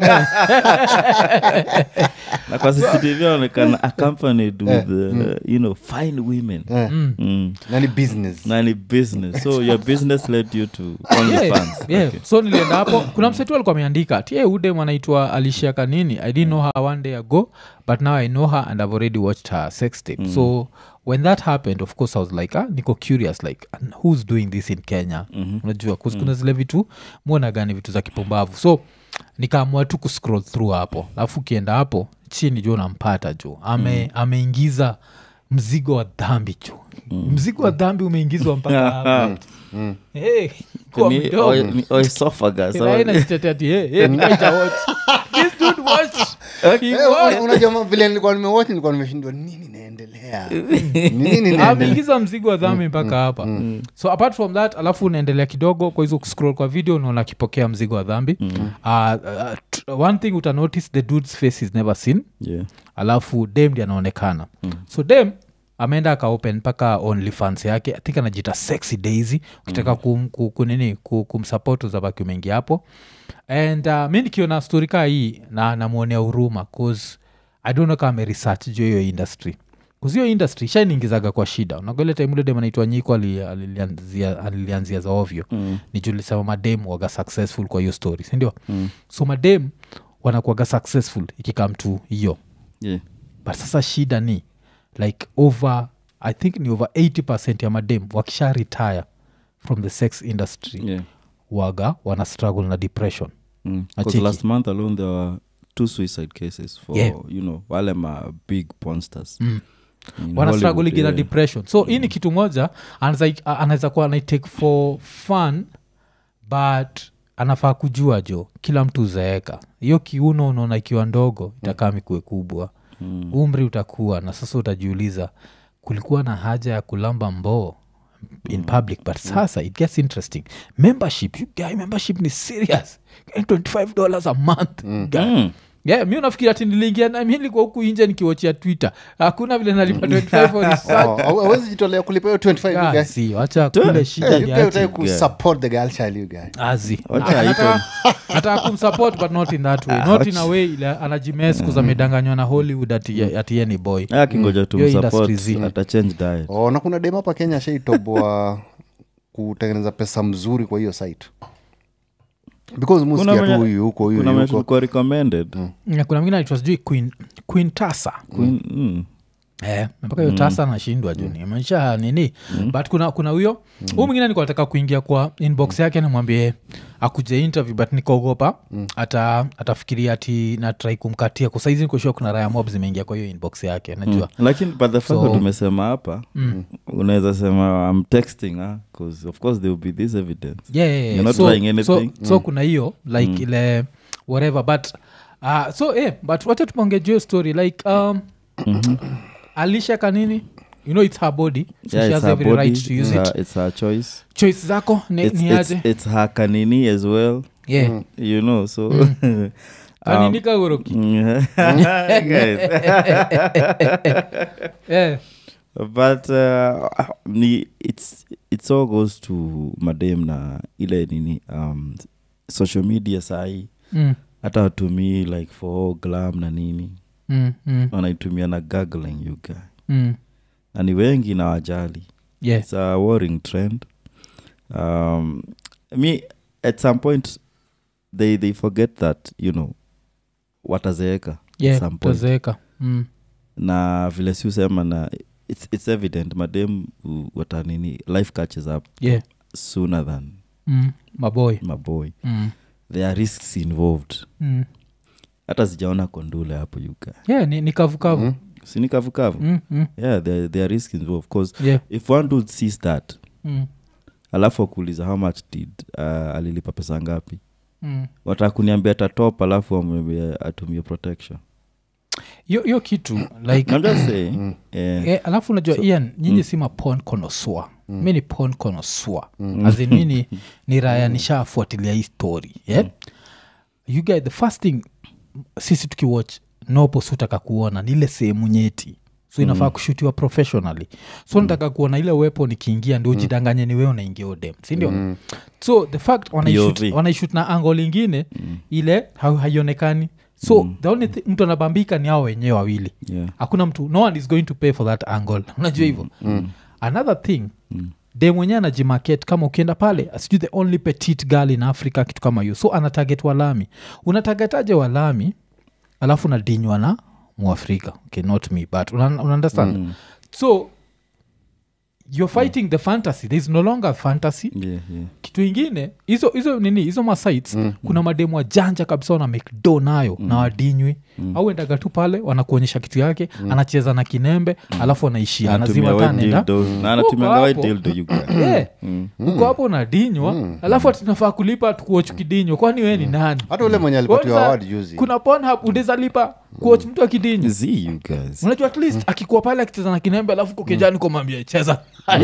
na kwa cctv aonekana accompanied with uh, you know fine women Eh, mm. na ni business na ni business so your business led you to only Yeah, funds yeah. Okay. so nilienda hapo kuna msetu alikuwa ameandika tie udem anaitwa alishia kanini i didn't know her one day ago but now i know her and i've already watched her sex tape so when that happened of course i was like ah, niko curious like and who's doing this in kenya mm-hmm. unajua 'cause kuna zile vitu mwona gani vitu za kipumbavu so nikaamua tu kuscroll through hapo alafu ukienda hapo chini jo unampata jo ame, mm. ameingiza mzigo wa dhambi jo mm. mzigo wa dhambi umeingizwa mpaka hapo Hey, kwa Ni mdomo. oe- ni oesophagus, Ila ama- inajitetea ati, hey, hey, nikaita watch. This dude watched. He Eh, watched. unajua ma- vile nilikuwa nimewatch nilikuwa nimeshindwa nini naendelea Ni nini naendelea ameingiza mzigo wa dhambi mpaka hapa so apart from that alafu unaendelea kidogo kwa hizo scroll kwa video unaona akipokea mzigo wa dhambi uh, uh, t- one thing utanotice the dude's face is never seen Yeah. alafu dem ndi anaonekana mm. so dem ameenda akaopen mpaka onlyfans yake I think anajita sexy daisy ukitaka kum, ku- kunini ku- kumsupport uzabaki umeingia hapo and uh, mi nikiona stori kaa hii na namwonea huruma cause i don't know kama ameresearch juu hiyo industry kuzio industry shainiingizaga kwa shida unagole time dem anaitwa nyiko ali- alilianzia alilianzia za ovyo mm. ni julisema madem waga successful kwa hiyo story sindio mm. so madem wanakuaga successful ikikam tu hiyo Yeah. but sasa shida ni like over i think ni over 80 ya madem wakisha retire from the sex industry Yeah. waga wana struggle na depression Mm. 'Cause Acheki. last month alone there were two suicide cases for Yeah. you know wale ma big ponsters Mm. In wana Hollywood, struggle na yeah. depression so hii ni kitu moja anaweza- anaweza kuwa anaitake for fun but anafaa kujua jo kila mtu uzeeka hiyo kiuno unaona ikiwa ndogo itakaa mikue kubwa Mm. umri utakuwa na sasa utajiuliza kulikuwa na haja ya kulamba mboo in public but sasa it gets interesting membership you guy membership ni serious 25 dollars a month guy. Mm. yeah, mi unafikiri ati niliingia na mi nilikuwa huku inje nikiwachia twitter hakuna vile nalipa 25 for research. Oh, hawe- hawezi jitolea kulipa hiyo 25 you Ah, guy. si, wacha kule shida Eh, you guy niache. utaki kusupport the girl child, you guy. azi Wacha Anataka- anataka kumsupport but not in that way not in a way ile anajimes kuzamedanganywa na hollywood ati, ati ye ni boy akingoja Hiyo industry zi. tumsupport atachange diet oh, na kuna dem hapa kenya shaitoboa kutengeneza pesa mzuri kwa hiyo site because Kuna muskia tu mwenye- huyu huko huyu kuna mwenye huko tulikuwa recommended Na kuna mwingine aitwa sijui queen, queen tasa Queen- mm. Eh, mpaka hiyo tasa nashindwa juu nimesha nini but kuna kuna huyo huu mwingine nilikuwa nataka kuingia kwa inbox yake nimwambie akuje interview but nikaogopa ata atafikiria ati natrai kumkatia kusaizi nikoshua kuna raya mob zimeingia kwa hiyo inbox yake najua lakini but the fact So- that tumesema hapa unaweza sema i'm texting ah, 'cause of course there will be this evidence yeah, yeah, yeah. You're not so, trying so, anything. so kuna hiyo like ile whatever but uh, so eh, but wacha tuponge juu hiyo story like um, alisha kanini you know it's her body so yeah, she it's has her every body right to use it's, it her, it's her choice choice zako ni, it's, ni it's, aje it's her kanini as well yeah you know so um, kanini kagoroki guys, yeah. but uh, ni it's it's all goes to madem na ile nini um, social media sahi mm, hata watumii like for glam na nini mm, mm, wanaitumia na gagling you guy mm. na ni wengi na wajali yeah it's a worrying trend um, me at some point they they forget that you know watazeeka at yeah some point tazeeka mm. na vile si usema na it's, it's evident madem u- watanini life catches up yeah sooner than mm. maboy maboy mm. there are risks involved mm. hata sijaona kondule hapo yuka yeah ni, ni kavukavu mm. sini kavukavu Mm, mm. yeah there, there are risks involved because yeah if one dude sees that mm. alafu akuuliza how much did uh, alilipa pesa ngapi Mm. wataka kuniambia tatop alafu amwambie atumie protection hiyo hiyo kitu like I'm just saying, eh, Eh, alafu unajua ian nyinyi si mapon konosua mi ni pon konosua azin mi ni, ni raya nishafuatilia hii story yeah? you guys, the first thing sisi tukiwatch nopo sutaka kuona ni ile sehemu nyeti so inafaa kushutiwa professionally so nataka kuona ile weapon ikiingia ndio ujidanganye ni wewe unaingia odem sindio so the fact wanaishut POV. wanaishut na angle ingine ile ha- haionekani so the only thing mtu anabambika ni hao wenyewe wawili yeah. hakuna mtu no one is going to pay for that angle unajua hivyo mm. another thing mm. de mwenyewe anajimarket kama ukienda pale sijui the only petite girl in africa kitu kama hiyo so anatarget walami unatagetaje walami alafu nadinywa na muafrika okay not me but una, una understand mm. so you're fighting the fantasy there is no longer fantasy Yeah, yeah. kitu ingine hizo hizo nini hizo masites mm. kuna mademu wajanja kabisa wana make do nayo mm. na wadinywi mm. au endaga tu pale wanakuonyesha kitu yake mm. anacheza na kinembe mm. alafu anaishia Anatumia anazima white tanenda dildo. Na anatumia Huko white hapo. dildo you guy. Yeah. uko hapo unadinywa alafu atinafaa kulipa tukuoch kidinywa kwani wee ni nani hata ule mwenye alipatiwa Kwanza, award juzi kuna ponhap undeza lipa kuoch mtu akidinywa See you guys. unajua at least akikuwa pale akicheza na kinembe alafu kokejani komwambia cheza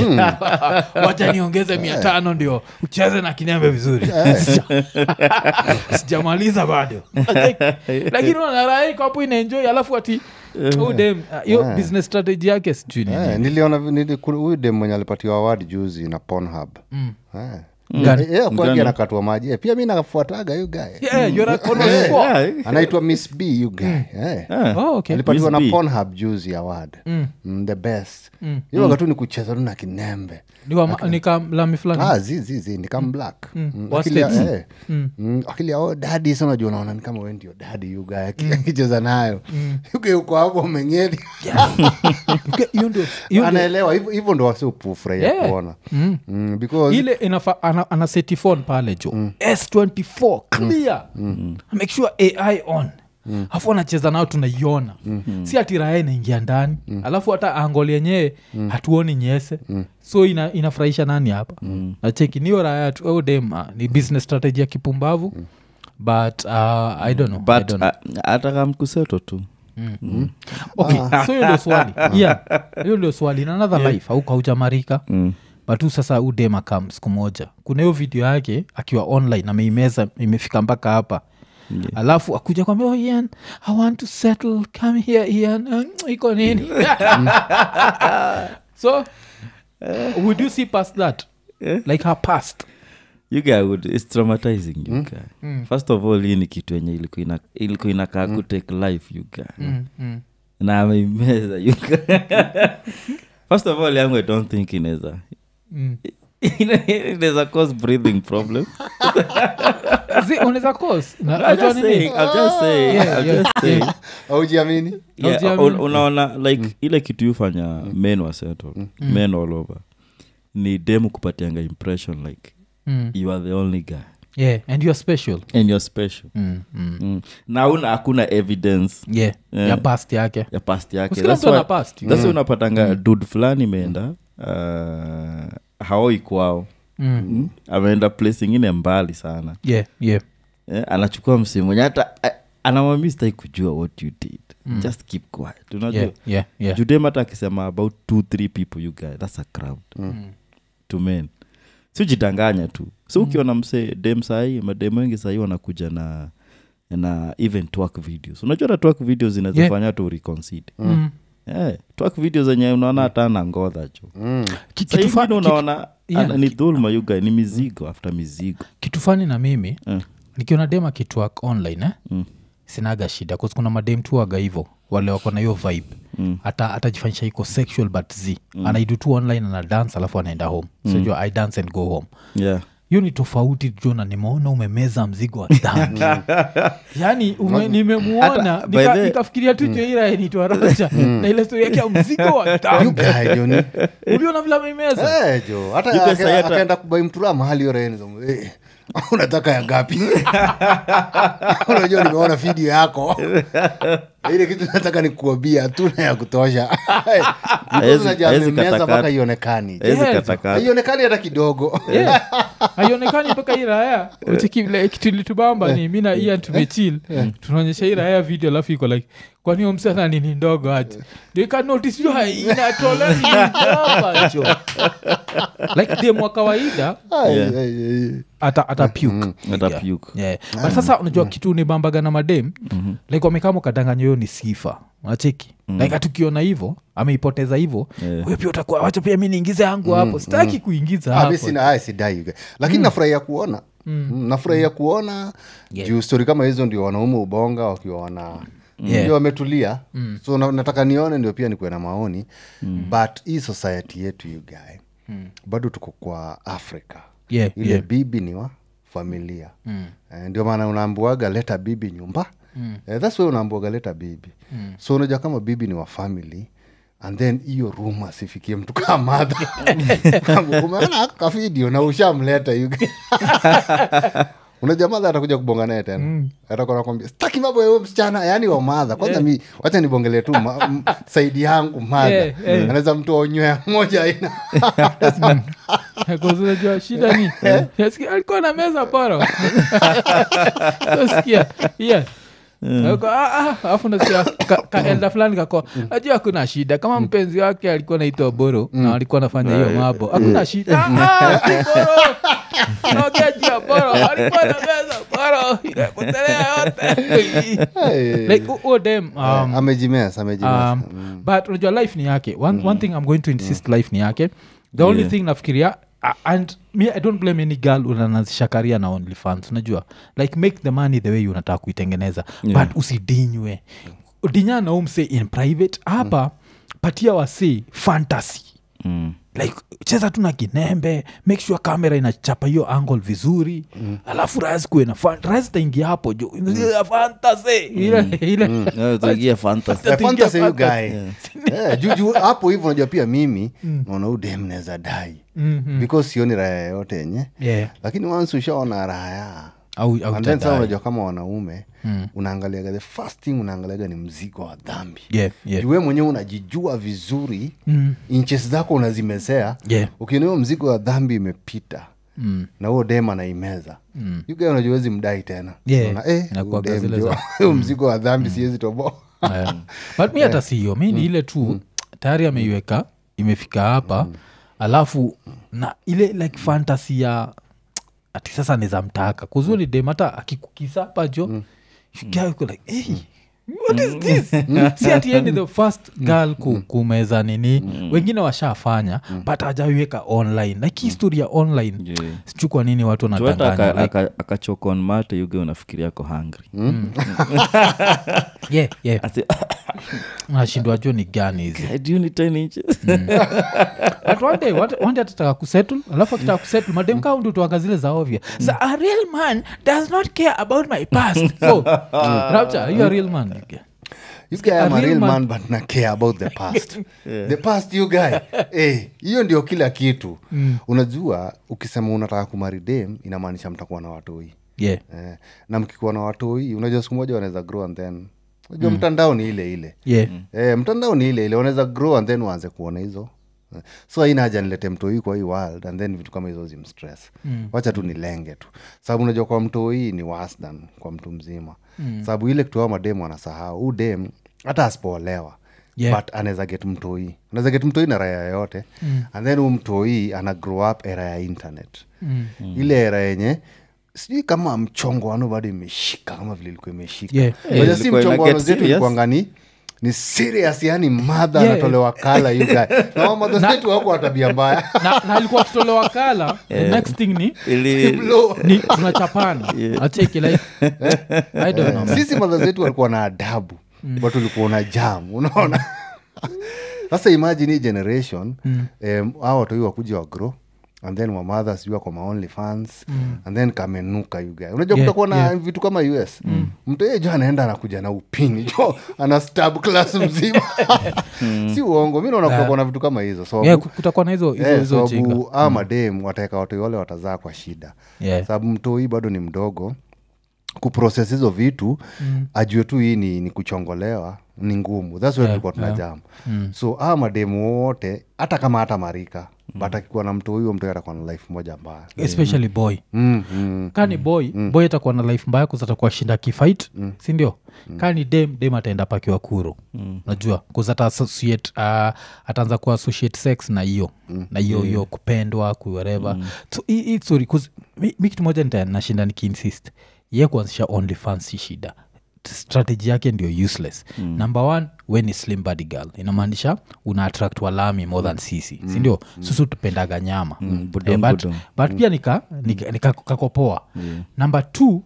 wacha niongeze mia tano ndio ucheze na kinembe vizuri Sija- sijamaliza bado lakini unaraiko hapo inaenjoi alafu ati oh, dem, uh, hiyo business strategy yake sijui nini. Eh, niliona nili- kuna huyu dem mwenye alipatiwa award juzi na Pornhub. Eh. Gani? Eh, eh, kwagi Gani? anakatwa maji Eh, pia mi nafuataga yu guy Yeah, you're a connoisseur. Yeah. anaitwa miss b yu guy Eh. Ah. Oh, okay. alipatiwa na Miss B. Pornhub juzi award Mm, the best hiyo wakati ni kucheza tu na kinembe Ni wa ma- ni kamlami fulani ah, zi, zi, zi, ni kama black Mm, Wa akili ya- States. eh. Mm, akili ya oh, dadi sa unajua unaona ni kama we ndio dadi yuga akicheza nayo yuga uko hapo umengeli Okay, hiyo ndio- hiyo ndio- anaelewa hivyo hivyo ndo wasiopufurahia Yeah. kuona Mm, because ile inafa ana, ana setifon pale jo s24 clear make sure ai on alafu anacheza nao tunaiona si ati raya inaingia ndani alafu hata angol yenyewe hatuoni nyese so ina, inafurahisha nani hapa nacheki niyo raya tu au dem ah, ni business strategy ya kipumbavu but uh, i don't know, I but don't know. uh, hata kamkuseto tu okay so hiyo ndio swali yeah hiyo ndio swali in another life au kaujamarika Mm. but tu sasa udem akam siku moja kuna hiyo video yake akiwa online ameimeza imefika mpaka hapa alafu akuja kwambia oh, ian i want to settle come here ian Uh, iko nini so would you see past that like her past you guy would it's traumatizing you guy first of all hii ni kitu yenye ilikuwa ina- ilikuwa inakaa kutake life you guy mm, mm. na ameimeza you guy first of all yangu i don't think inaweza Mm. inaweza cause breathing problem Zi- unaweza cause Na- I'm unajua just nini? saying, I'm just saying, Yeah, I'm yeah, just saying. aujiamini Yeah, Haujiamini. un- unaona like ile kitu yufanya men wa settle men all over ni demu kupatianga impression like Mm. you are the only guy yeah and you're special and you're special mm, mm. mm. na una hakuna evidence yeah Yeah. ya past yake ya past yake Usikila That's mtu ana why- past. that's why unapatanga dud fulani imeenda uh, haoi kwao mm. mm. ameenda place ingine mbali sana yeah yeah eh, anachukua msimu mwenye hata eh, anamwambia sitaki kujua what you did just keep quiet unajua yeah yeah yeah judem hata akisema about two three people you guy that's a crowd to men si ujidanganya tu so ukiona mse dem sahii madem wengi sahii wanakuja na na even twerk videos unajua hata twerk videos zinazofanya tu reconcede Mm. yeah, twerk videos zenye unaona hata na ngodha jo mm. Ki- Saa kitu fa- ingine ki- unaona yeah, ana- ni dhulma you guy ni mizigo after mizigo kitu fani na mimi Eh. nikiona dem akitwak online eh? Mm. sinaga shida 'cause kuna madem tu waga hivo wale wako na hiyo vibe Mm. hata atajifanyisha iko sexual but z mm. anaidu tu online ana dance alafu anaenda home mm. sojua i dance and go home yeah hiyo ni tofauti jona nimeona umemeza mzigo wa dhambi yaani ume, nimemuona Hata, by nika- the- nikafikiria tu joiraenitwaracha na ile stori yake ya mzigo wa You dhambi guy, Johnny. uliona vile ameimeza Eh, jo hata You guys ake- are hata- akaenda kubai mtura mahali yorenizo eh, unataka ya ngapi unajua nimeona video yako ile kitu nataka nikuambia tuna ya kutosha Haezi- haezi meza mpaka katakata. ionekani Hezi Yes. katakata haionekani hata kidogo Yeah. haionekani mpaka hii raya uchikile kitu ilitubamba ni mi na ian tumechil tunaonyesha hii raya video alafu iko like kwani huyo msichana nini ndogo aje ikanotisio inatolewa nini ndogo jo like dem wa kawaida Ai, Yeah. ai, ai. ata, ata puke. Ata Yeah. puke. Yeah. but sasa unajua kitu ni bambaga na madem like wamekama kadanganya hiyo ni sifa unacheki like hatukiona hivo ameipoteza hivo Yeah. huyo pia utakuwa wacha pia mi niingize yangu hapo sitaki kuingiza Ah, mi hapo sina aya sidai you guy. lakini nafurahia kuona Mm, nafurahia kuona juu stori kama hizo ndio wanaume ubonga wakiwa wana Yeah. ndio wametulia so na, nataka nione ndio pia nikuwe na maoni but hii society yetu you guy bado tuko kwa africa Yeah, ile yeah. bibi ni wa familia eh, ndio maana unaambuaga leta bibi nyumba eh, thats why unaambuaga leta bibi so unajua kama bibi ni wa family and then hiyo ruma sifikie mtu kaa madha umeona kavidio na ushamleta yuga unajua madha atakuja kubonga naye tena mm. atakuwa nakwambia staki mambo ya huyo msichana yaani wa madha kwanza mi wacha nibongele tu ma, m, saidi yangu madha Yeah, yeah. anaweza mtu aonywea moja aina Because unajua shida ni Nasikia alikuwa na meza poro sosikia yeah Ako, "Ah, ah," alafu nasikia ka- kaelda fulani kako najua hakuna shida kama mpenzi wake alikuwa naitwa boro na alikuwa nafanya hiyo mambo hakuna shida "Ah, ah, si boro naongea juu ya boro alikuwa na meza boro inapotelea yote like hu- huo dem um, amejimes amejimes um, but unajua life ni yake one, one thing i'm going to insist life ni yake the only Yeah. thing nafikiria uh, and me i don't blame any girl unanazisha karia na only fans unajua like make the money the way unataka kuitengeneza Yeah. but usidinywe dinya na umse in private hapa patia wasi fantasy Mm. like cheza tu na kinembe make sure kamera inachapa hiyo angle vizuri mm. alafu rais kuwe na fan- rais taingia hapo jo mm. fantasy ile ile Yeah, tuingie fantasy. Eh, Tuingia fantasy you fantasy. guy. Eh, juu- juu hapo hivyo unajua pia mimi naona udem naweza dai Mhm. because sioni raya yoyote yenye yeah lakini once ushaona raya au, au and then utadai. sasa unajua kama wanaume unaangaliaga the first thing unaangaliaga ni mzigo wa dhambi yeah, yeah. juu we mwenyewe unajijua vizuri Mm. inches zako unazimezea Yeah. ukiona hiyo mzigo wa dhambi imepita Mm. na huo dem anaimeza mm. yuga unajuwezi mdai tena Yeah. Unaona, eh, Inakuwaga huyu dem zile jo, za- huyo mzigo wa dhambi siwezi toboa Yeah. but mi hata siyo mi ni ile tu tayari ameiweka imefika hapa alafu na ile like fantasy ya ati sasa nizamtaka kuzuri dem hata akikukisapa jo mm. like, hey, what is this si ati yeye ni the first girl ku, kumeza nini wengine washafanya but hajaiweka online like hii story ya online Yeah. sijui kwa nini watu tuata wanadanganya like, akachokon mate yuge unafikiria ako hungry yeah, yeah. Ati, nashindwa jo ni gani hizi do you need 10 inches But one day, one- one day atataka kusettle alafu akitaka kusettle madem kaa ndio tuaga zile za ovya so a real man does not care about my past so rapture are you a real man you guy A am a real real man- man but na care about the past the past you guy Eh, hiyo ndio kila kitu unajua ukisema unataka kumari dem inamaanisha mtakuwa na watoi yeah eh, na mkikuwa na watoi unajua siku moja wanaweza grow and then unajua mtandao ni ile ile yeah eh, mtandao ni ile ile wanaweza grow and then waanze kuona hizo Eh, so aina haja nilete mtoi kwa hii world and then vitu kama hizo zimstress mm. wacha tu nilenge tu sababu unajua kwa mtoi ni worse than kwa mtu mzima mm. sababu ile kitu ao mademu anasahau huu dem hata asipoolewa Yeah. but anaweza get mtoi anaweza get mtoi na raya yoyote mm. and then huu mtoi ana grow up era ya internet mm. ile era yenye sijui kama mchongo wano bado imeshika kama vile ilikuwa imeshika Yeah. Unajua Yeah, si ilikuwa ina mchongo wano get zetu serious. ilikuwanga ni ni serious yani madha Yeah. anatolewa kala you guy na madha zetu wako wa tabia mbaya na, na ilikuwa tutolewa kala the next thing ni ili Blow. ni tunachapana acheki like i don't know man. sisi madha zetu walikuwa na adabu but ulikuwa na jam unaona sasa imagine hii generation mm. a watoi wakuja wa grow and then wamadha sijui wako maonly fans mm. and then kamenuka yuga unajua Yeah, kutakuwa na yeah. vitu kama us mm. mtu yeye jo anaenda anakuja na upini jo ana stab class mzima si uongo mi naona kutakuwa na vitu kama hizo so yeah, kutakuwa na hizo hizo Eh, hizo jinga sababu aa madem wataweka watoi wale watazaa kwa shida Yeah. sababu mtoi bado ni mdogo kuproses hizo vitu mm. ajue tu hii ni, ni kuchongolewa ni ngumu thats yeah, tulikuwa tuna jam mm. so aa mademu wote hata kama hata marika mm. but akikuwa na mtoi huyo mtoi atakuwa na life moja mbaya especially boy mm, mm. kani boy boy atakuwa na life mbaya kuzatakuwa shinda kifight sindio kani dem dem ataenda pakiwa kuro najua kuzata associate uh, ataanza ku associate sex na hiyo na hiyo hiyo kupendwa kuwereva so hii- hii story 'cause mi, mi kitu moja nita- nashinda nikiinsist ye kuanzisha only fans si shida strategy yake ndio useless mm. number one we ni slim body girl inamaanisha una attract walami more than sisi mm. sindio mm. susu tupendaga nyama mm. budom, but, budom. but pia nika, nika, nika kakopoa yeah. number two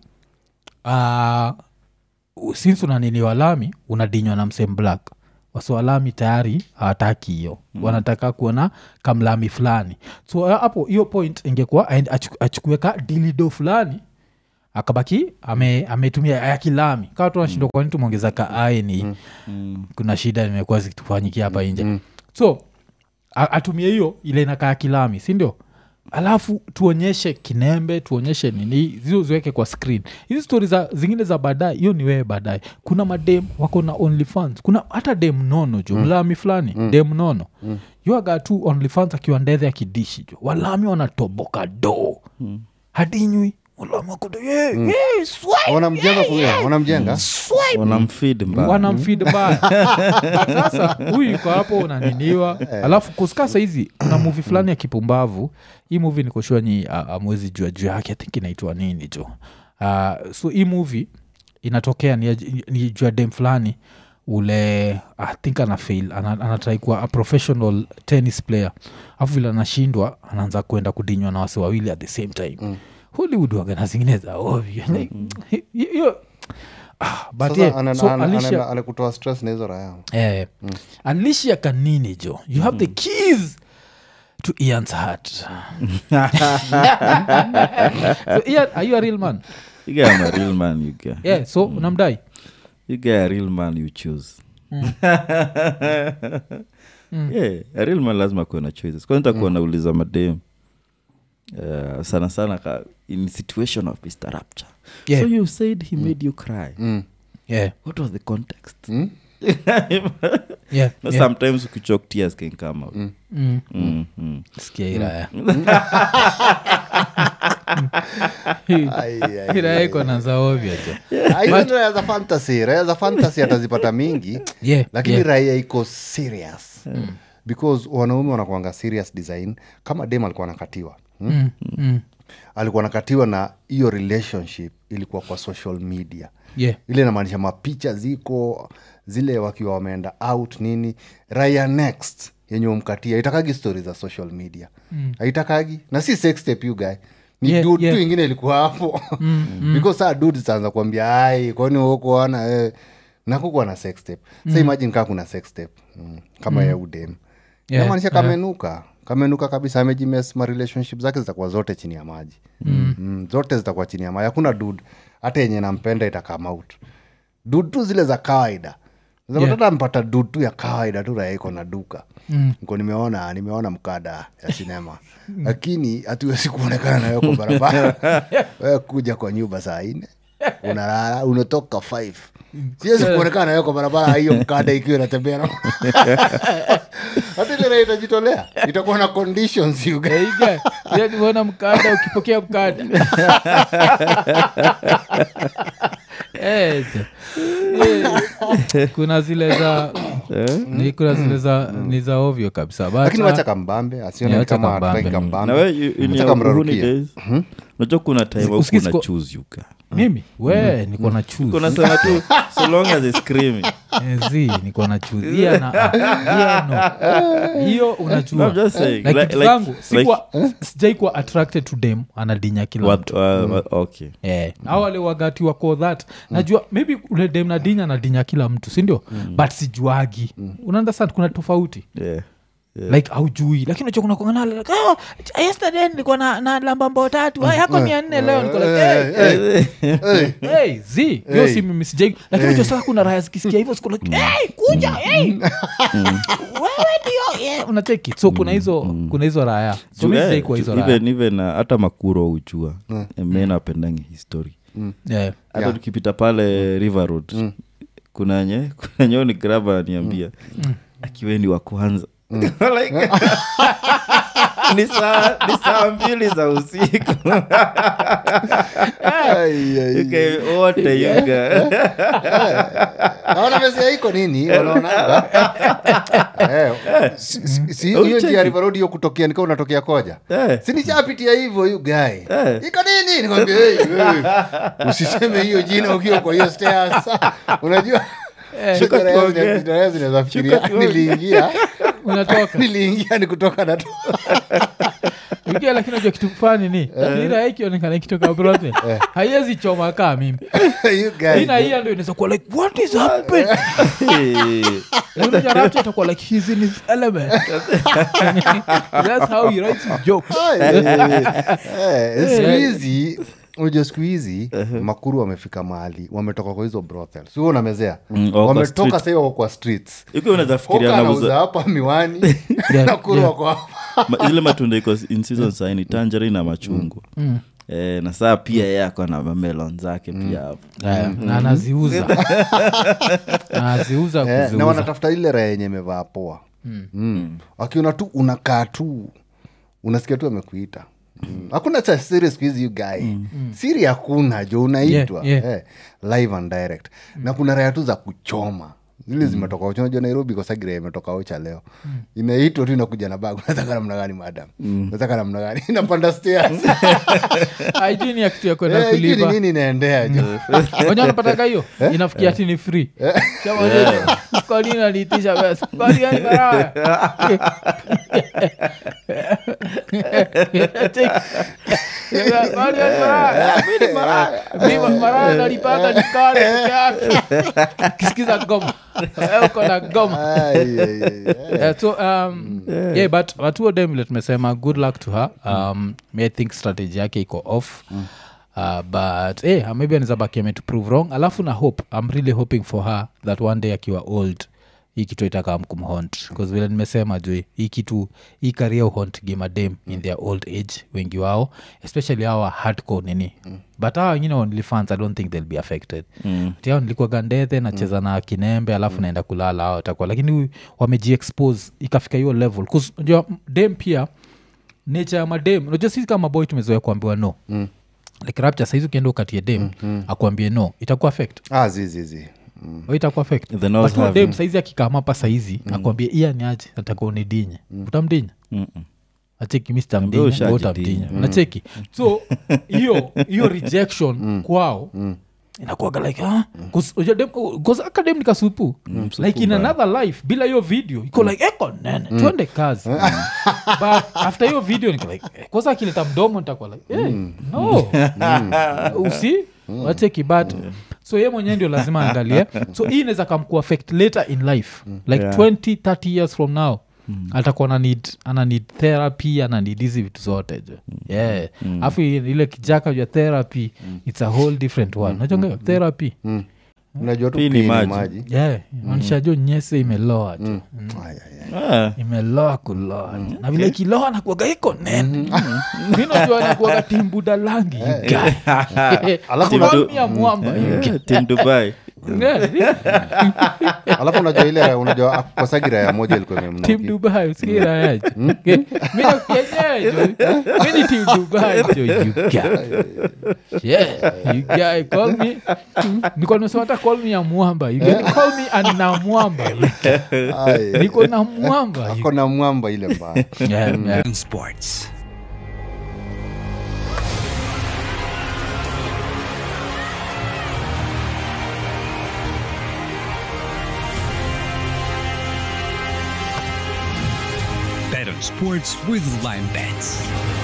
uh, since unaniniwa lami unadinywa na msem black wasiwalami tayari hawataki hiyo mm. wanataka kuona kamlami fulani so uh, hapo hiyo point ingekuwa aende achu- achukue ka dilido fulani akabaki ame- ametumia yakilami kawa tu nashindwa kwani tumeongeza ka ae ni kuna shida imekuwa zikitufanyikia hapa nje so a- atumie hiyo ile inakaa kilami sindio alafu tuonyeshe kinembe tuonyeshe nini zio ziweke kwa screen hizi stori za zingine za baadaye hiyo ni wewe baadaye kuna madem wako na onlyfans kuna hata dem nono jo mlami fulani dem nono mm. yuaga tu onlyfans akiwa ndethe akidishi jo walami wanatoboka do hadinywi walami wakodo "Yeah, yeah, swipe, wanamjenga kuya wanamjenga swipe." wanamfid mbaya wanamfid mbaya But sasa huyu iko hapo unaniniwa alafu kusika saizi kuna muvi fulani ya kipumbavu hii muvi nikoshua nyi amwezi jua juu yake think inaitwa nini jo uh, so hii muvi inatokea ni, ni juu ya dem fulani ule i think ana fail ana, anatrai kuwa a professional tennis player afu vile anashindwa anaanza kwenda kudinywa na wasi wawili at the same time mm. hollywood wagana zingine za ovyo Like, hiyo ah, but sasa yeah, ana- so ana- Alicia- anaenda- anakutoa stress na hizo raya eh, alicia kanini jo you have the keys to ian's heart so ian are you a real man you guy am a real man you guy yeah so unamdai you guy a real man you choose yeah a real man lazima kuwe na choices kwanza takuwa nauliza madem uh, sana sana ka in situation of mr rapture Yeah. so you said he made you cry yeah what was the context Mm? yeah, no, yeah. sometimes ukichoke tears can come out Mm. Mm, mm. sikia iraya Ai, ai, ai. iraya iko na za ovyo jo Ah, hizo ni raya za fantasy raya za fantasy atazipata mingi yeah, lakini yeah. raia iko serious because wanaume wanakuanga serious design kama dem alikuwa nakatiwa hmm? Mm, mm. alikuwa nakatiwa na hiyo relationship ilikuwa kwa social media yeah. ile inamaanisha mapicha ziko zile wakiwa wameenda out nini raya next yenye umkatia haitakagi stori za social media haitakagi na si sex tape you guy ni Yeah, dude yeah. tu ingine ilikuwa hapo because saa dude zitaanza kuambia ai kwani ukuona eh. nakukuwa na sex tape sa imagine kaa kuna sex tape mm. kama ya udem Yeah, namaanisha kamenuka kamenuka kabisa amejimes ma relationship zake zitakuwa zote chini ya maji mm. Mm, zote zitakuwa chini ya maji hakuna dud hata yenye nampenda itakama out dud tu zile za kawaida zapatata yeah. mpata dud tu ya kawaida tu raya iko na duka mm. niko nimeona nimeona mkada ya sinema lakini hatuwezi kuonekana nayo kwa barabara we kuja kwa nyumba saa ine unalala unatoka five siwezi kuonekana nayo kwa barabara hiyo mkada ikiwa inatembea na hata ile raha itajitolea itakuwa na conditions you guys. niona mkada ukipokea mkada Eh, eh, kuna zile za ni kuna zile za ni za ovyo kabisa But, lakini uh, wacha kambambe asione Yeah, wacha kama kambambe. hataki kambambe na we you- in Wacha your kamrarukie. uhuni days unajua kuna time au Usikizi kuna ko- choose you ka mimi we niko na choose. kuna sema tu so long as it's screaming Eh, zi niko na choose. Iya na ah, iya no hiyo No, unajua I'm just saying, like like- vitu like- zangu like- sikuwa sijai kuwa attracted to dem anadinya kila mtu what, uh, what- okay Eh, au wale wagati wako that najua maybe ule dem nadinya nadinya kila mtu sindio but sijuagi mm. unaunderstand kuna tofauti yeah yeah. like aujui lakini unajua kuna kuangana like, oh, yesterday nilikuwa na, na lamba mbao tatu mm. yako mia nne leo niko like, hey, Hey, hey, zi hiyo Hey. si mimi sijai lakini unajua sasa kuna raya zikisikia hivyo siku like, hey, kuja hey. wewe ndio yeah. unacheki so kuna hizo kuna hizo raya so Juu, mi eh, sijai kuwa juu hizo raya even even uh, hata makuro uchua men apendangi history yeah. hata Yeah. tukipita pale river road kuna nye kuna nyeo ni graba ananiambia akiweni wa kwanza Like, ni saa ni saa mbili za usiku Ai, ai. Yuka, wote yuga naona mesia iko nini wanaonanga Eh, si- si- si hiyo Ucheki. njia River Road hiyo kutokea nikaa unatokea koja Eh. sinichapitia hivyo yu gae Eh. iko nini nikwambia hey, hey. usiseme hiyo jina ukiwa kwa hiyo stairs unajua Eh. Shuka raya tuongee. zina- raya zinaweza fikiria Shuka tuongee. niliingia unatoka niliingia ni kutoka na ingia lakini najua kitu fani ni nira ikionekana ikitoka broadway haiwezi choma kaa mimi You guys. ina hiya ndo inaweza kuwa like what is happening Lakini unajua Rapture atakuwa like he's in his element that's how he writes his jokes Eh, siku hizi unajua siku hizi makuru wamefika mahali wametoka kwa hizo brothel sio unamezea Mm, wako kwa wametoka street. sahii wako kwa streets iko unaweza fikiria Hoka anauza nauza hapa miwani Yeah, nakuru yeah. wako hapa ma- zile matunda iko in season saini tanjeri na machungwa eh, na saa pia yeye ako na mamelon zake pia hapo Aya, na anaziuza anaziuza Eh, na kuziuza wanatafuta ile raha yenye imevaa poa mm. wakiona tu unakaa tu unasikia tu amekuita Mm. hakuna cha siri siku hizi you guy siri hakuna jo unaitwa Yeah, yeah. Eh, live and direct na kuna raya tu za kuchoma zile zimetoka ocha unajua nairobi kosagira imetoka ocha leo inaitwa tu inakuja na bag unataka namna gani madam unataka namna gani inapanda stairs aijui ni ya kitu ya kwenda Eh, hijui ni kulipa nini inaendea jo wenye wanapataga hiyo inafikia ati ni free Chama- kwa nini aliitisha pesa Kwa nini ni barabara? Kwa nini ni barabara? Mimi barabara nalipanga nikale peke yake. kisikiza goma Eh, uko na goma Ai, ai, ai, ai. Yeah, so um, yeah. but watuo dem vile tumesema good luck to her um, mm. i think strategy yake iko off mm. Uh, but hey, maybe anizabaki ame to prove wrong alafu na hope i'm really hoping for her that one day akiwa old hii kitu itakam kumhont bcause vile nimesema juu hii kitu hii karia uhont gimadem in their old age wengi wao especially hawa hardcore nini mm. but hawa wengine onlyfans i don't think they'll be affected mm. tiao nilikuwa gandethe nacheza na kinembe alafu naenda kulala hao watakuwa lakini huyu wamejiexpose ikafika hiyo level 'Cause unajua dem pia nature ya madem unajua sisi kama boy tumezoea kuambiwa no mm like rapture saizi ukienda ukatie dem mm-hmm. akuambie no itakuwa affect ah, zizizi mm. Au itakuwa affect The nose But huyo have- dem saizi akikama hapa saizi mm. akuambie iya ni aje nataka unidinye utamdinya Mm-mm. acheki mi Ambia ushajidinya. sitamdinya nacheki so hiyo hiyo rejection kwao inakuaga like ah, akadem nikasupu like in another life bila hiyo video iko like eko nene tuende kazi but after hiyo video niko like eh, kwanza akileta mdomo nitakuwa like hey, no usi wacheki but so ye mwenyewe ndio lazima aangalie so hii inaweza kamkuaffect later in life like Yeah. 20 30 years from now atakuwa ana need, ana need therapy ana need hizi vitu zote jo yeah afu ile kijaka ja therapy its a whole different one nachonga therapy unajua tu Pii ni pii ni maji. maji yeah maanisha jo nyese imeloa jo Mm. Ay, ay, ay. Ah, imeloa kuloa jo na vile kiloa nakuaga iko nene minajua nakuaga timbuda langi you guy. Alafu Call unajua- me a mwamba you guy. Team dubai alafu unajua ile unajua kosagira ya moja ilikuwa tim imemnuki dubai usikirayajo minakenyejo mini tim dubai jo you guy. yeah you guy call me niko nimesema hata call me ya mwamba you can call me anina mwamba you guy. Ay, niko na mwamba you ako na mwamba ile mbaya yeah, yeah. Sports. Bet on sports with Lime Bets.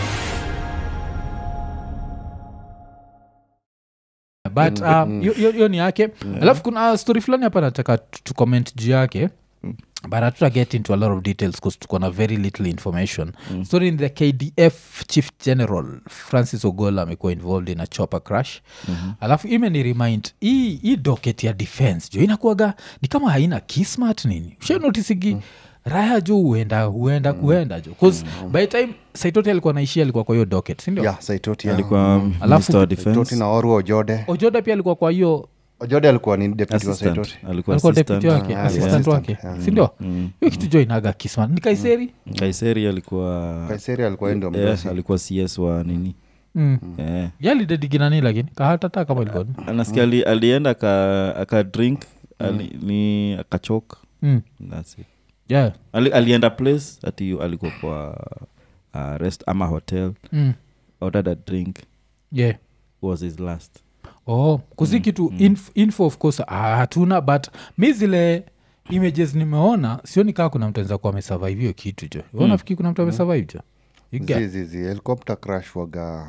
but um, hiyo- hiyo hiyo ni yake alafu kuna story fulani hapa nataka tu- tu comment juu yake but hatuta get into a lot of details bcause tuko na very little information story in the kdf chief general francis ogola amekuwa involved in a chopper crash alafu imeni remind hii hii docket ya defense jo inakuaga ni kama haina kismat nini ushanotisigi raya jo huenda huenda kuenda jo bcause by the time saitoti alikuwa naishia alikuwa kwa hiyo docket sindio ya saitoti ya. alikuwa Alafu- minister wa saitoti defense na oru ojode ojoda pia alikuwa kwa hiyo ojode alikuwa ni deputy wa assistant saitoti alikuwa alikuwa assistant. deputy wake Ah, assistant yeah. wake sindio hiyo kitu jo inaga kisma ni kaiseri kaiseri alikuwa kaiseri alikuwa yeye ndio yeah, mdosi alikuwa cs wa nini mm. yeah. yalidedigina lakini kahatata kama ilikuwa anasikia ali, alienda aka, aka drink ali, ni akachok mm. That's it. yeah. ali, alienda place ati alikuwa kwa uh, rest ama hotel mm. ordered a drink yeah was his last oh kuzi kitu inf, info of course ah, hatuna but mi zile images nimeona sioni kaa kuna mtu anaweza kuwa amesurvive hiyo kitu jo mm. nafikiri kuna mtu amesurvive jo You get- zizizi helicopter crash waga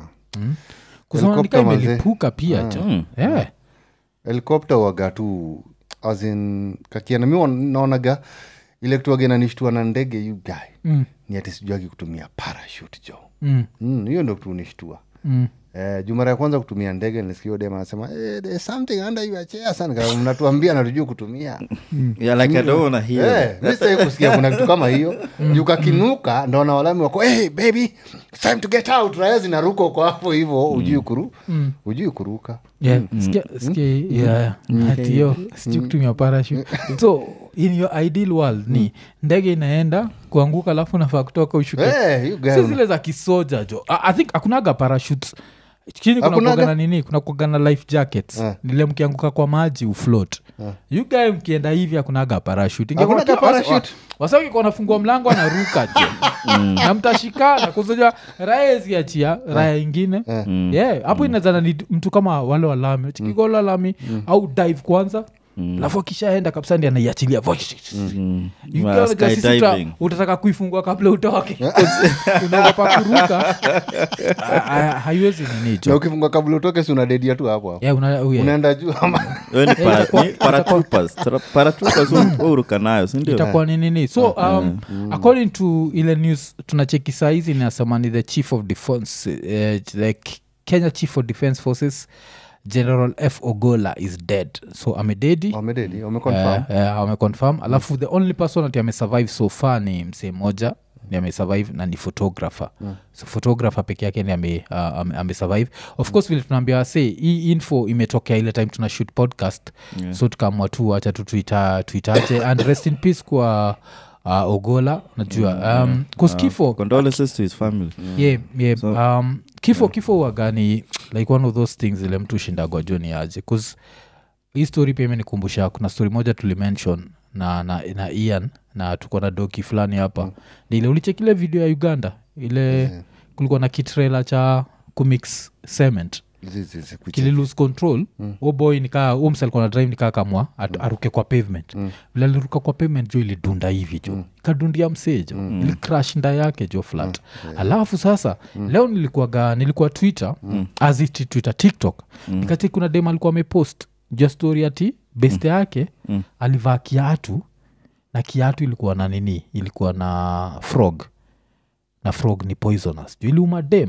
kusema nika Helicopter mazee. imelipuka pia jo Mm. yeah. helikopta waga tu asin kakiana mi wan- naonaga ile kitu waga inanishtua na ndege you guy mm. ni ati sijuagi kutumia parashut jo Mm. Mm, hiyo ndo kitu unishtua Mm. Eh, juu mara ya kwanza kutumia ndege nilisikia dem anasema eh, there's something under your chair sana Kama mnatuambia natujuu kutumia yeah, like I don't wanna hear Eh, mi sitaki kusikia kuna kitu kama hiyo juu kakinuka ndo na walami wako hey, baby it's time to get out raya zinaruka uko hapo hivo ujui kuru ujui kuruka Yeah, sikia- sikia- yeah, ati hiyo sijui kutumia parachute so in your ideal world ni ndege inaenda kuanguka alafu nafaa kutoka ushuke Eh, you guy si una- zile za kisoja jo I, i think hakunaga parachutes chini kuna Hakunaga? kuagana nini kuna kuagana life jackets Eh. nile mkianguka kwa maji ufloat you guy mkienda hivi hakunaga parachute Ingekuwa Hakunaga tu- wasa- parachute? wasakikuwa nafungua mlango anaruka jo na mtashikana kuzoja raya ziachia raya ingine yeah hapo inazana ni mtu kama wale walami chikigolo lami au dive kwanza alafu akishaenda kabisa ndi anaiachilia Mm. You Ma- girl, just sisi tuta- skydiving. utataka kuifungua kabla utoke unaogopa kuruka Ah, ah, haiwezi ninicho na ukifunga kabla utoke si unadedia tu hapo hapo yeah, una, oh, yeah. unaenda juu ama Wewe ni para- itakuwa- ni paratroopers. Tra- paratroopers hu- huruka nayo sindio itakuwa ni nini so um, according to ile news tunacheki saizi inasema ni the chief of defense uh, the K- kenya chief of defense forces general f ogola is dead so amededi wamededi wameconfirm uh, uh, ameconfirm alafu the only person ati amesurvive so far ni msee moja ni amesurvive na ni photographer so photographer peke yake ni ame, uh, ame, amesurvive of course vile tunaambia se hii info imetokea ile time tuna shoot podcast Yeah. so tukaamua tu acha tu tuita- tuitaje and rest in peace kwa uh, ogola najua um, cause kifo condolences to his family yeah, yeah, So- um, kifo kifo wagani like one of those things ile mtu shindagwa joni aje bcause hii story pia imenikumbusha kuna story moja tulimention na, na, na ian na tuko na doki fulani hapa mm. ile ulichekile video ya uganda ile kulikuwa na kitrela cha kumix cement Zi- zi- zi- kuche- kililose control mm. boy nikaa ums alikuwa na drive nikaa kamwa at, aruke kwa pavement mm. vile aliruka kwa pavement jo ilidunda hivi jo mm. ikadundia msee jo mm. ilicrash nda yake jo flat mm. yeah. alafu sasa mm. leo nilikuwaga nilikuwa twitter mm. aziti twitter tiktok mm. nikati kuna dem alikuwa amepost ja story ati beste yake mm. alivaa kiatu na kiatu ilikuwa na nini ilikuwa na frog na frog ni poisonous jo iliuma dem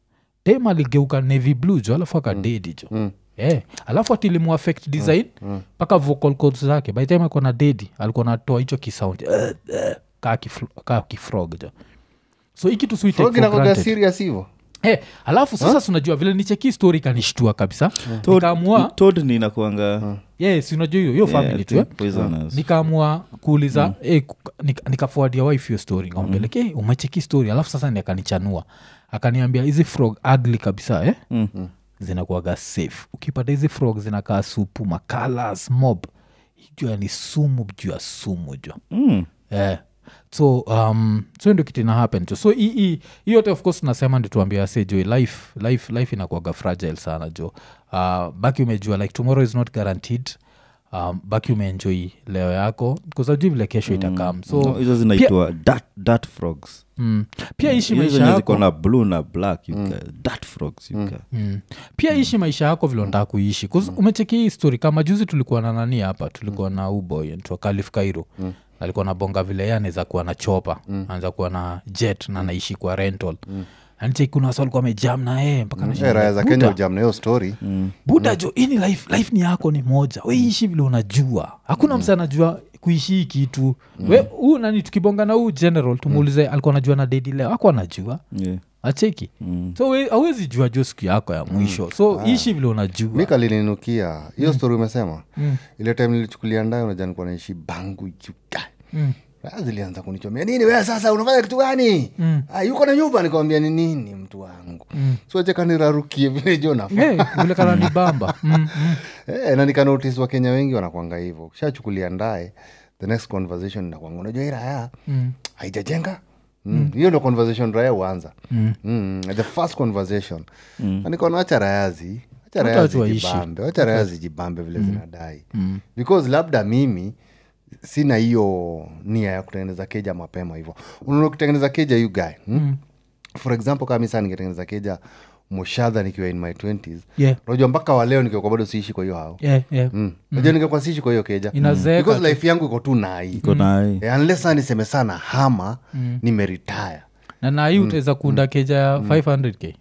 dem aligeuka navy blue jo alafu akadedi jo mm. yeah. alafu atilimu affect design mpaka mm. vocal cords zake by the time alikuwa na dedi alikuwa natoa hicho kisaundi uh, uh, kaa kifro- kaa kifrog jo so hiki tu si Frog inakuwaga serious hivo hey, alafu sasa huh? unajua vile nicheki story kanishtua kabisa nikaamua tod ni inakuanga yes unajua hiyo hiyo Yeah, family tu eh? poisonous. nikaamua kuuliza mm. eh, nika- nikafuadia wife hiyo story nikampeleke mm. umecheki story alafu sasa ni akanichanua akaniambia hizi frog ugly kabisa eh? Mm. zinakuaga safe ukipata hizi frog zinakaa supu makalas mob jua ni sumu juu ya sumu jo Mm. yeah. so um, so ndio kitu ina happen jo so hii- hii hii yote of course nasema ndi tuambia se jo life life life inakuaga fragile sana jo uh, baki umejua like tomorrow is not guaranteed um, baki umeenjoy leo yako kuzajui vile kesho itakam so No, hizo zinaitwa dirt- dirt frogs mm, pia ishi Hizo maisha zenye yako ziko na blue na black you ca- dirt frogs you ca- mm. pia ishi maisha yako vile unataka kuishi mm. umecheki hii story kama juzi tulikuwa na nani hapa tulikuwa na uboy ntwa kalif kairo mm alikuwa na bonga vile ye anaweza kuwa na chopa mm. anaweza kuwa na jet na anaishi kwa rental mm anicheki kuna wasa alikuwa amejam na yeye mpaka anashinda, Eh, raya za "Buda, kenya ujam na hiyo story buda jo ini life, life ni yako ni moja weishi vile unajua hakuna msa anajua kuishi hii kitu we huu nani tukibonga na huu general tumuulize alikuwa anajua na dedi leo aku anajua Yeah. acheki so we- hauwezi jua jo siku yako ya mwisho so ishi vile mi unajua kalininukia hiyo story umesema ile time nilichukulia ndayo unajua nikuwa naishi bangu juga Mm. Raya zilianza kunichomea nini we sasa unafanya kitu gani Ah, yuko na nyumba nikamwambia ni nini mtu wangu mm. sochekanirarukie vile jo nafaa Eh, vile kana ni bamba mm, mm. Eh, na nikanotis wakenya wengi wanakwanga hivyo kishachukulia ndae the next conversation inakwanga unajua hii raya haijajenga Mm. hiyo ndo conversation raya huanza mm. the first conversation mm. nikaona wacha rayazi wacha Wacha raya watu waishi. zijibambe wacha raya zijibambe vile zinadai because labda mimi sina hiyo nia ya kutengeneza keja mapema hivyo unaona ukitengeneza keja you guy hmm? for example kama mi saa ningetengeneza keja moshadha nikiwa in my 20s Yeah. unajua mpaka waleo nikiwa bado siishi kwa hiyo hao Yeah, yeah. Mm. najua ningekuwa siishi kwa hiyo keja Inazeeka because life yangu iko tu nai Iko na hii. Eh, unless saa niseme sana hama nimeritaya na nahii utaweza kuunda keja ya 500k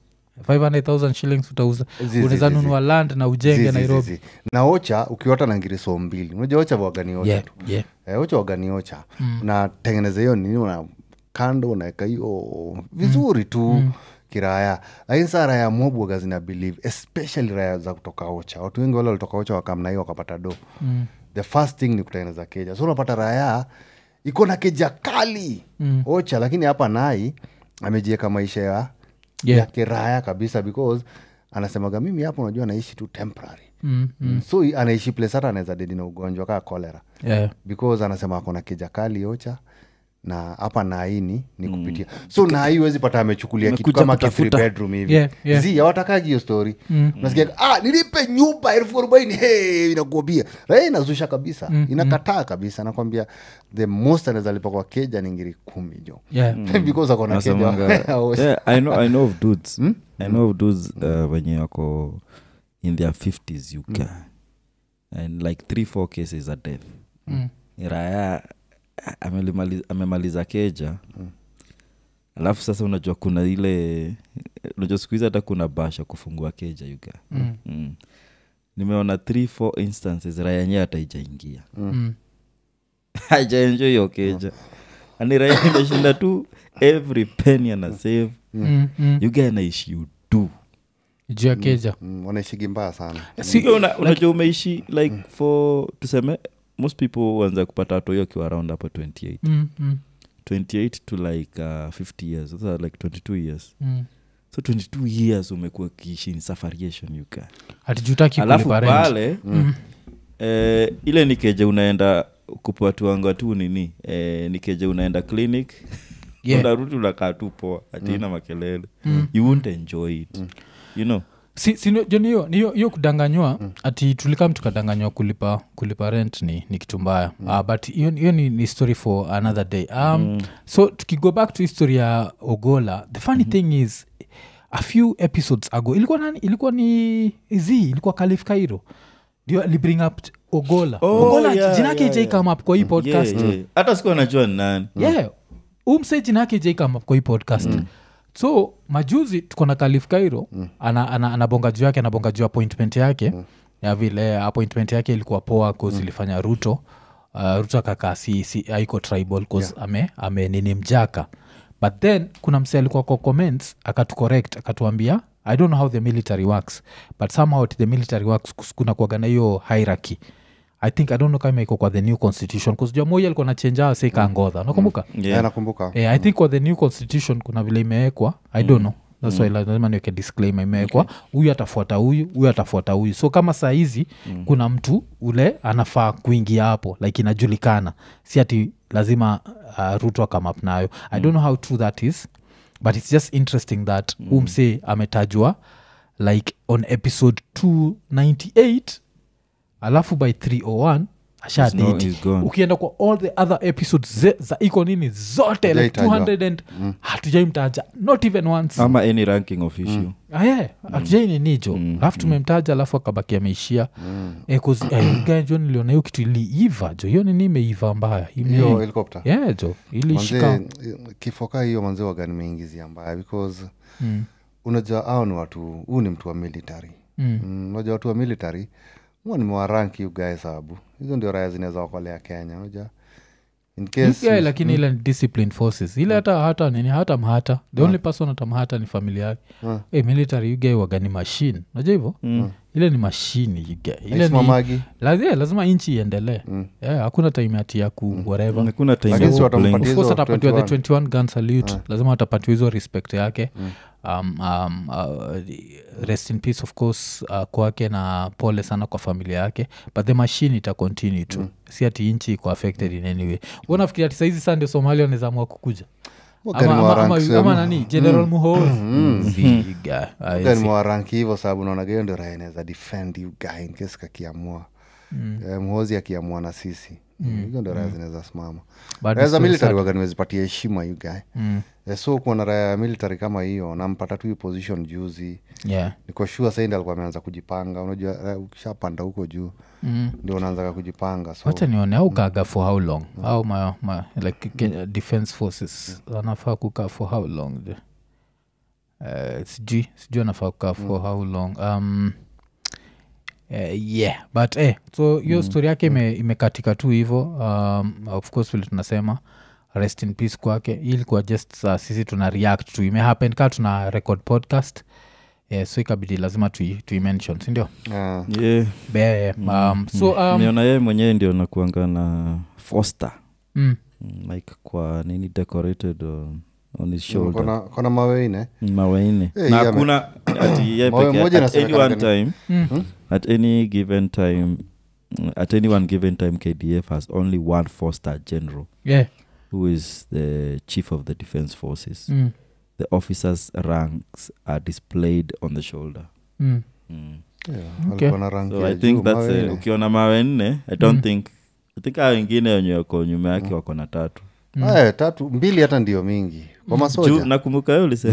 500000 shillings utauza Zi, zi, unaweza zi, zi. nunua land na ujenge nairobi na ocha ukiota na ngiriso mbili unajua ocha wagani ocha Yeah, tu yeah. eh, ocha wagani ocha unatengeneza hiyo nini una kando unaweka hiyo vizuri tu kiraya lakini saa raya mobwaga zina believe especially raya za kutoka ocha watu wengi wale walitoka ocha wakamna hiyo wakapata do mm. the first thing ni kutengeneza keja so unapata raya iko na keja kali mm. ocha lakini hapa nai amejieka maisha ya Yeah. ya kiraya kabisa because anasemaga mimi hapo unajua naishi tu temporary Mm, mm. so i- anaishi place hata anaweza dedi na ugonjwa kaa kolera yeah. because anasema akona kijakali ocha na hapa naini ni kupitia so nai huwezi pata amechukulia kitu Amekuja kama ka kutafuta. three bedroom hivi Yeah, yeah. zi awatakagi hiyo story nasikia ah, nilipe nyumba elfu arobaini hey, inakuambia raia inazusha kabisa inakataa kabisa nakwambia the most anaweza lipa kwa keja ni ngiri kumi jo Yeah. because akona Nasemanga- keja Yeah, I know, I know of dudes I know of dudes uh, wenye wako in their 50s uk and like three four cases a death raya amelimali- amemaliza keja alafu sasa unajua kuna ile unajua siku hizi hata kuna basha kufungua keja yuga mm. mm. nimeona three four instances raya yenyewe hata ijaingia Mm. hajaenjo hiyo keja ani raya imeshinda tu every penny ana save Mm, mm. yuga anaishi udu juu ya keja Mm, wanaishigi mbaya sana Si- Una- unajua umeishi like for tuseme most people wanza kupata watu hiyo akiwa around hapo 28 Mm, mm, 28 to like uh, 50 years sasa like 22 years mm. so 22 years umekuwa kiishi in safariation yuka hatijutaki alafu kulipa rent pale eh, ile ni keja unaenda kupatuanga tu nini eh, nikeje unaenda clinic Yeah. unarudi unakaa tu poa atina makelele you won't enjoy it you know si, si jo ni hiyo- ni hiyo hiyo kudanganywa ati tulikam tukadanganywa kulipa kulipa rent ni, ni kitu mbaya mm. uh, but hiyo hiyo ni, ni story for another day um, mm. so tukigo back to history ya ogola the funny mm-hmm. thing is a few episodes ago ilikuwa nani ilikuwa ni z ilikuwa kalif kairo ndio alibring up t- ogola Oh, ogola yeah, jina yake yeah, j come up kwa hii podcast Yeah, yeah. hata sikuwa najua ni nani yeah umse jina yake j come up kwa hii podcast so majuzi tuko na kalif kairo ana, ana, anabonga juu yake anabonga juu appointment yake ya vile appointment yake ilikuwa poa cause ilifanya ruto uh, ruto akakaa si, si aiko tribal cause ame, ame nini mjaka but then kuna mse alikuwa kwa comments akatucorrect akatuambia i don't know how the military works but somehow the military works kus- kuna kuaga na hiyo hierarchy i think i don't know kama iko kwa the new constitution kusijua moi alikuwa nachenja seikaangodha nakumbuka Yeah. Eh, nakumbuka yeah, i think kwa the new constitution kuna vile imewekwa i don't know thats why lazima niweke disclaimer imewekwa huyu atafuata huyu huyu atafuata huyu so kama saa hizi mm. kuna mtu ule anafaa kuingia hapo like inajulikana si ati lazima uh, ruto akamap nayo i don't know how true that is but it's just interesting that mm. umse ametajwa like on episode 298 alafu by 301 He's no- ashadate he's gone. ukienda kwa all the other episodes ze, za iko nini zote like Hajaitajwa. 200 and hatujaimtaja not even once ama any ranking of issue Ah, yeah, hatujaininijo alafu tumemtaja alafu akabaki ameishia Eh, 'cause, eh, guy jo niliona hiyo kitu iliiva jo hiyo nini imeiva mbaya Ime- hiyo helikopta yeah jo ilishika manze kifo kaa hiyo manze wagani meingizia mbaya because Mm. unajua au ni watu huu ni mtu wa military Mm. Mm, unajua watu wa military huwa nimewaranki ugae sababu hizo ndio raya zinaweza okolea kenya unajua in case Yeah, lakini ile ni disciplined forces ile hata hata nini hata mhata the only person atamhata ni familia yake Mm. hey, military ugae wagani machine najua hivyo ile ni mashini ugae ile ni Haisimamagi. Lazi- yeah, lazima inchi iendelee yeah, hakuna time ati ya ku whatever hakuna time Lakini ya si watampatia kublame. Of course hizo atapatiwa the 21. 21 gun salute lazima atapatiwa hizo respect yake um, um, uh, rest in peace of course uh, kwake na pole sana kwa familia yake but the machine ita continue tu si ati nchi iko affected in any way unafikiri ati saizi saa ndio somalia wanawezamua kukuja Wagani ama, ama, ama, mewarank ama sehemu. nani general muhoozi Ziga. Ah, Wagani yes. mewaranki hivyo sababu naonaga hiyo ndio raya inaweza defend you guy in case kakiamua Eh, mhozi akiamua na sisi hizo ndio raya zinaweza simama But raya it's za so military sad. waga nimezipatia heshima you guy Mm. Eh, so kuona raya ya military kama hiyo nampata tu hii position juzi Yeah. niko shua saindi alikuwa ameanza kujipanga unajua eh, ukishapanda huko juu Mm. ndio unaanzaga kujipanga so wacha nione au kaga for how long au ma, ma, like Kenya defense forces anafaa kukaa for how long the uh, sijui sijui anafaa kukaa for how long um, uh, yeah but eh, so hiyo story yake ime, imekatika tu hivo um, of course vile tunasema rest in peace kwake hii ilikuwa just uh, sisi tuna react tu imehappen kaa tuna record podcast yeah, so ikabidi lazima tui- tuimention sindio eh, Yeah. Be, um, so um, niona yeye mwenyewe ndio nakuanga na foster mm, Mm, like kwa nini decorated on, on his shoulder kona, kona maweine mawaine Eh, na yeah, hakuna ati ye Mawe peke- moja at any inasemekana one gani? time mm. at any given time mm, at any one given time kdf has only one four star general yeah. who is the chief of the defense forces Mm. the officers ranks are displayed on the shoulder Mm. mm. yeah, Okay. walikuwa na rangi so ya i think juu, that's mawe a, nne. ukiona mawe nne i don't Mm. think i think aa wengine wenye wako nyuma yake wako na tatu Eh, tatu mbili hata ndio mingi kwa juu masoja nakumbuka yo ulisema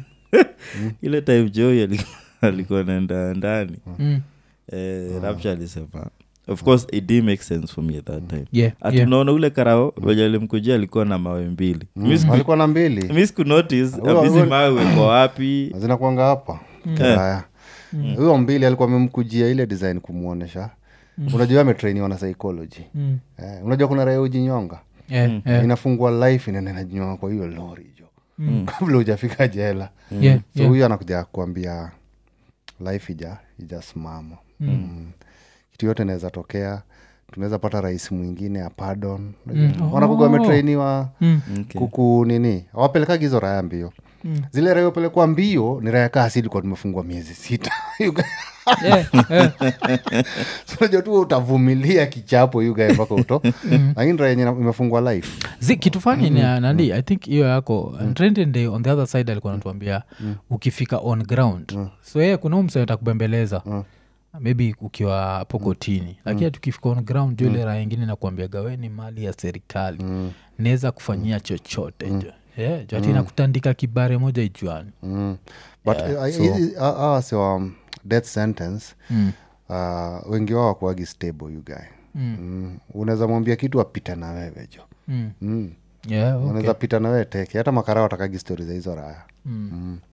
ile time joi alikuwa naenda ndani Mm. eh, rapture alisema of course it did make sense for me at that time Yeah, ati yeah. unaona ule karao wenye alimkujia alikuwa na mawe mbili Mi siku- walikuwa na mbili mi sikunotice Huyo- hizi huyo- mawe weko wapi zinakwanga hapa haya huyo mbili alikuwa amemkujia ile design kumwonyesha unajua ametrainiwa na psychology Mm. eh, unajua kuna raya ujinyonga Yeah, yeah, inafungua life inaenda inajinyonga kwa hiyo lori jo kabla hujafika jela yeah, so yeah. huyu anakuja kuambia life ija ijasimama mm. kitu yote inaweza tokea tunaweza pata rais mwingine ya pardon Mm. wanakuga Oh. wametrainiwa Mm. Okay. kuku nini awapelekagi hizo raya mbio zile raya upelekwa mbio ni raya kaa silikuwa tumefungwa miezi sita Yeah, yeah. unajua tu utavumilia kichapo yugae mpaka uto lakini raya yenye imefungwa life zi kitu fani ni ya nandi i think hiyo yako mm. on the other side alikuwa natuambia ukifika on ground so yeye kuna huu msee atakubembeleza maybe ukiwa hapo kotini lakini tukifika on ground jo ile raha ingine nakuambia gaweni mali ya serikali naweza kufanyia chochote jo yeah, jo ati nakutandika kibare moja ijuani mm. but yeah, hizi hawa si wa um, death sentence Mm. uh, wengi wao wakuagi stable you guy Mm. mm. unaweza mwambia kitu apita na wewe jo mm. mm. yeah, okay. unaweza pita na wewe teke hata makara watakagi stori za hizo raya mm.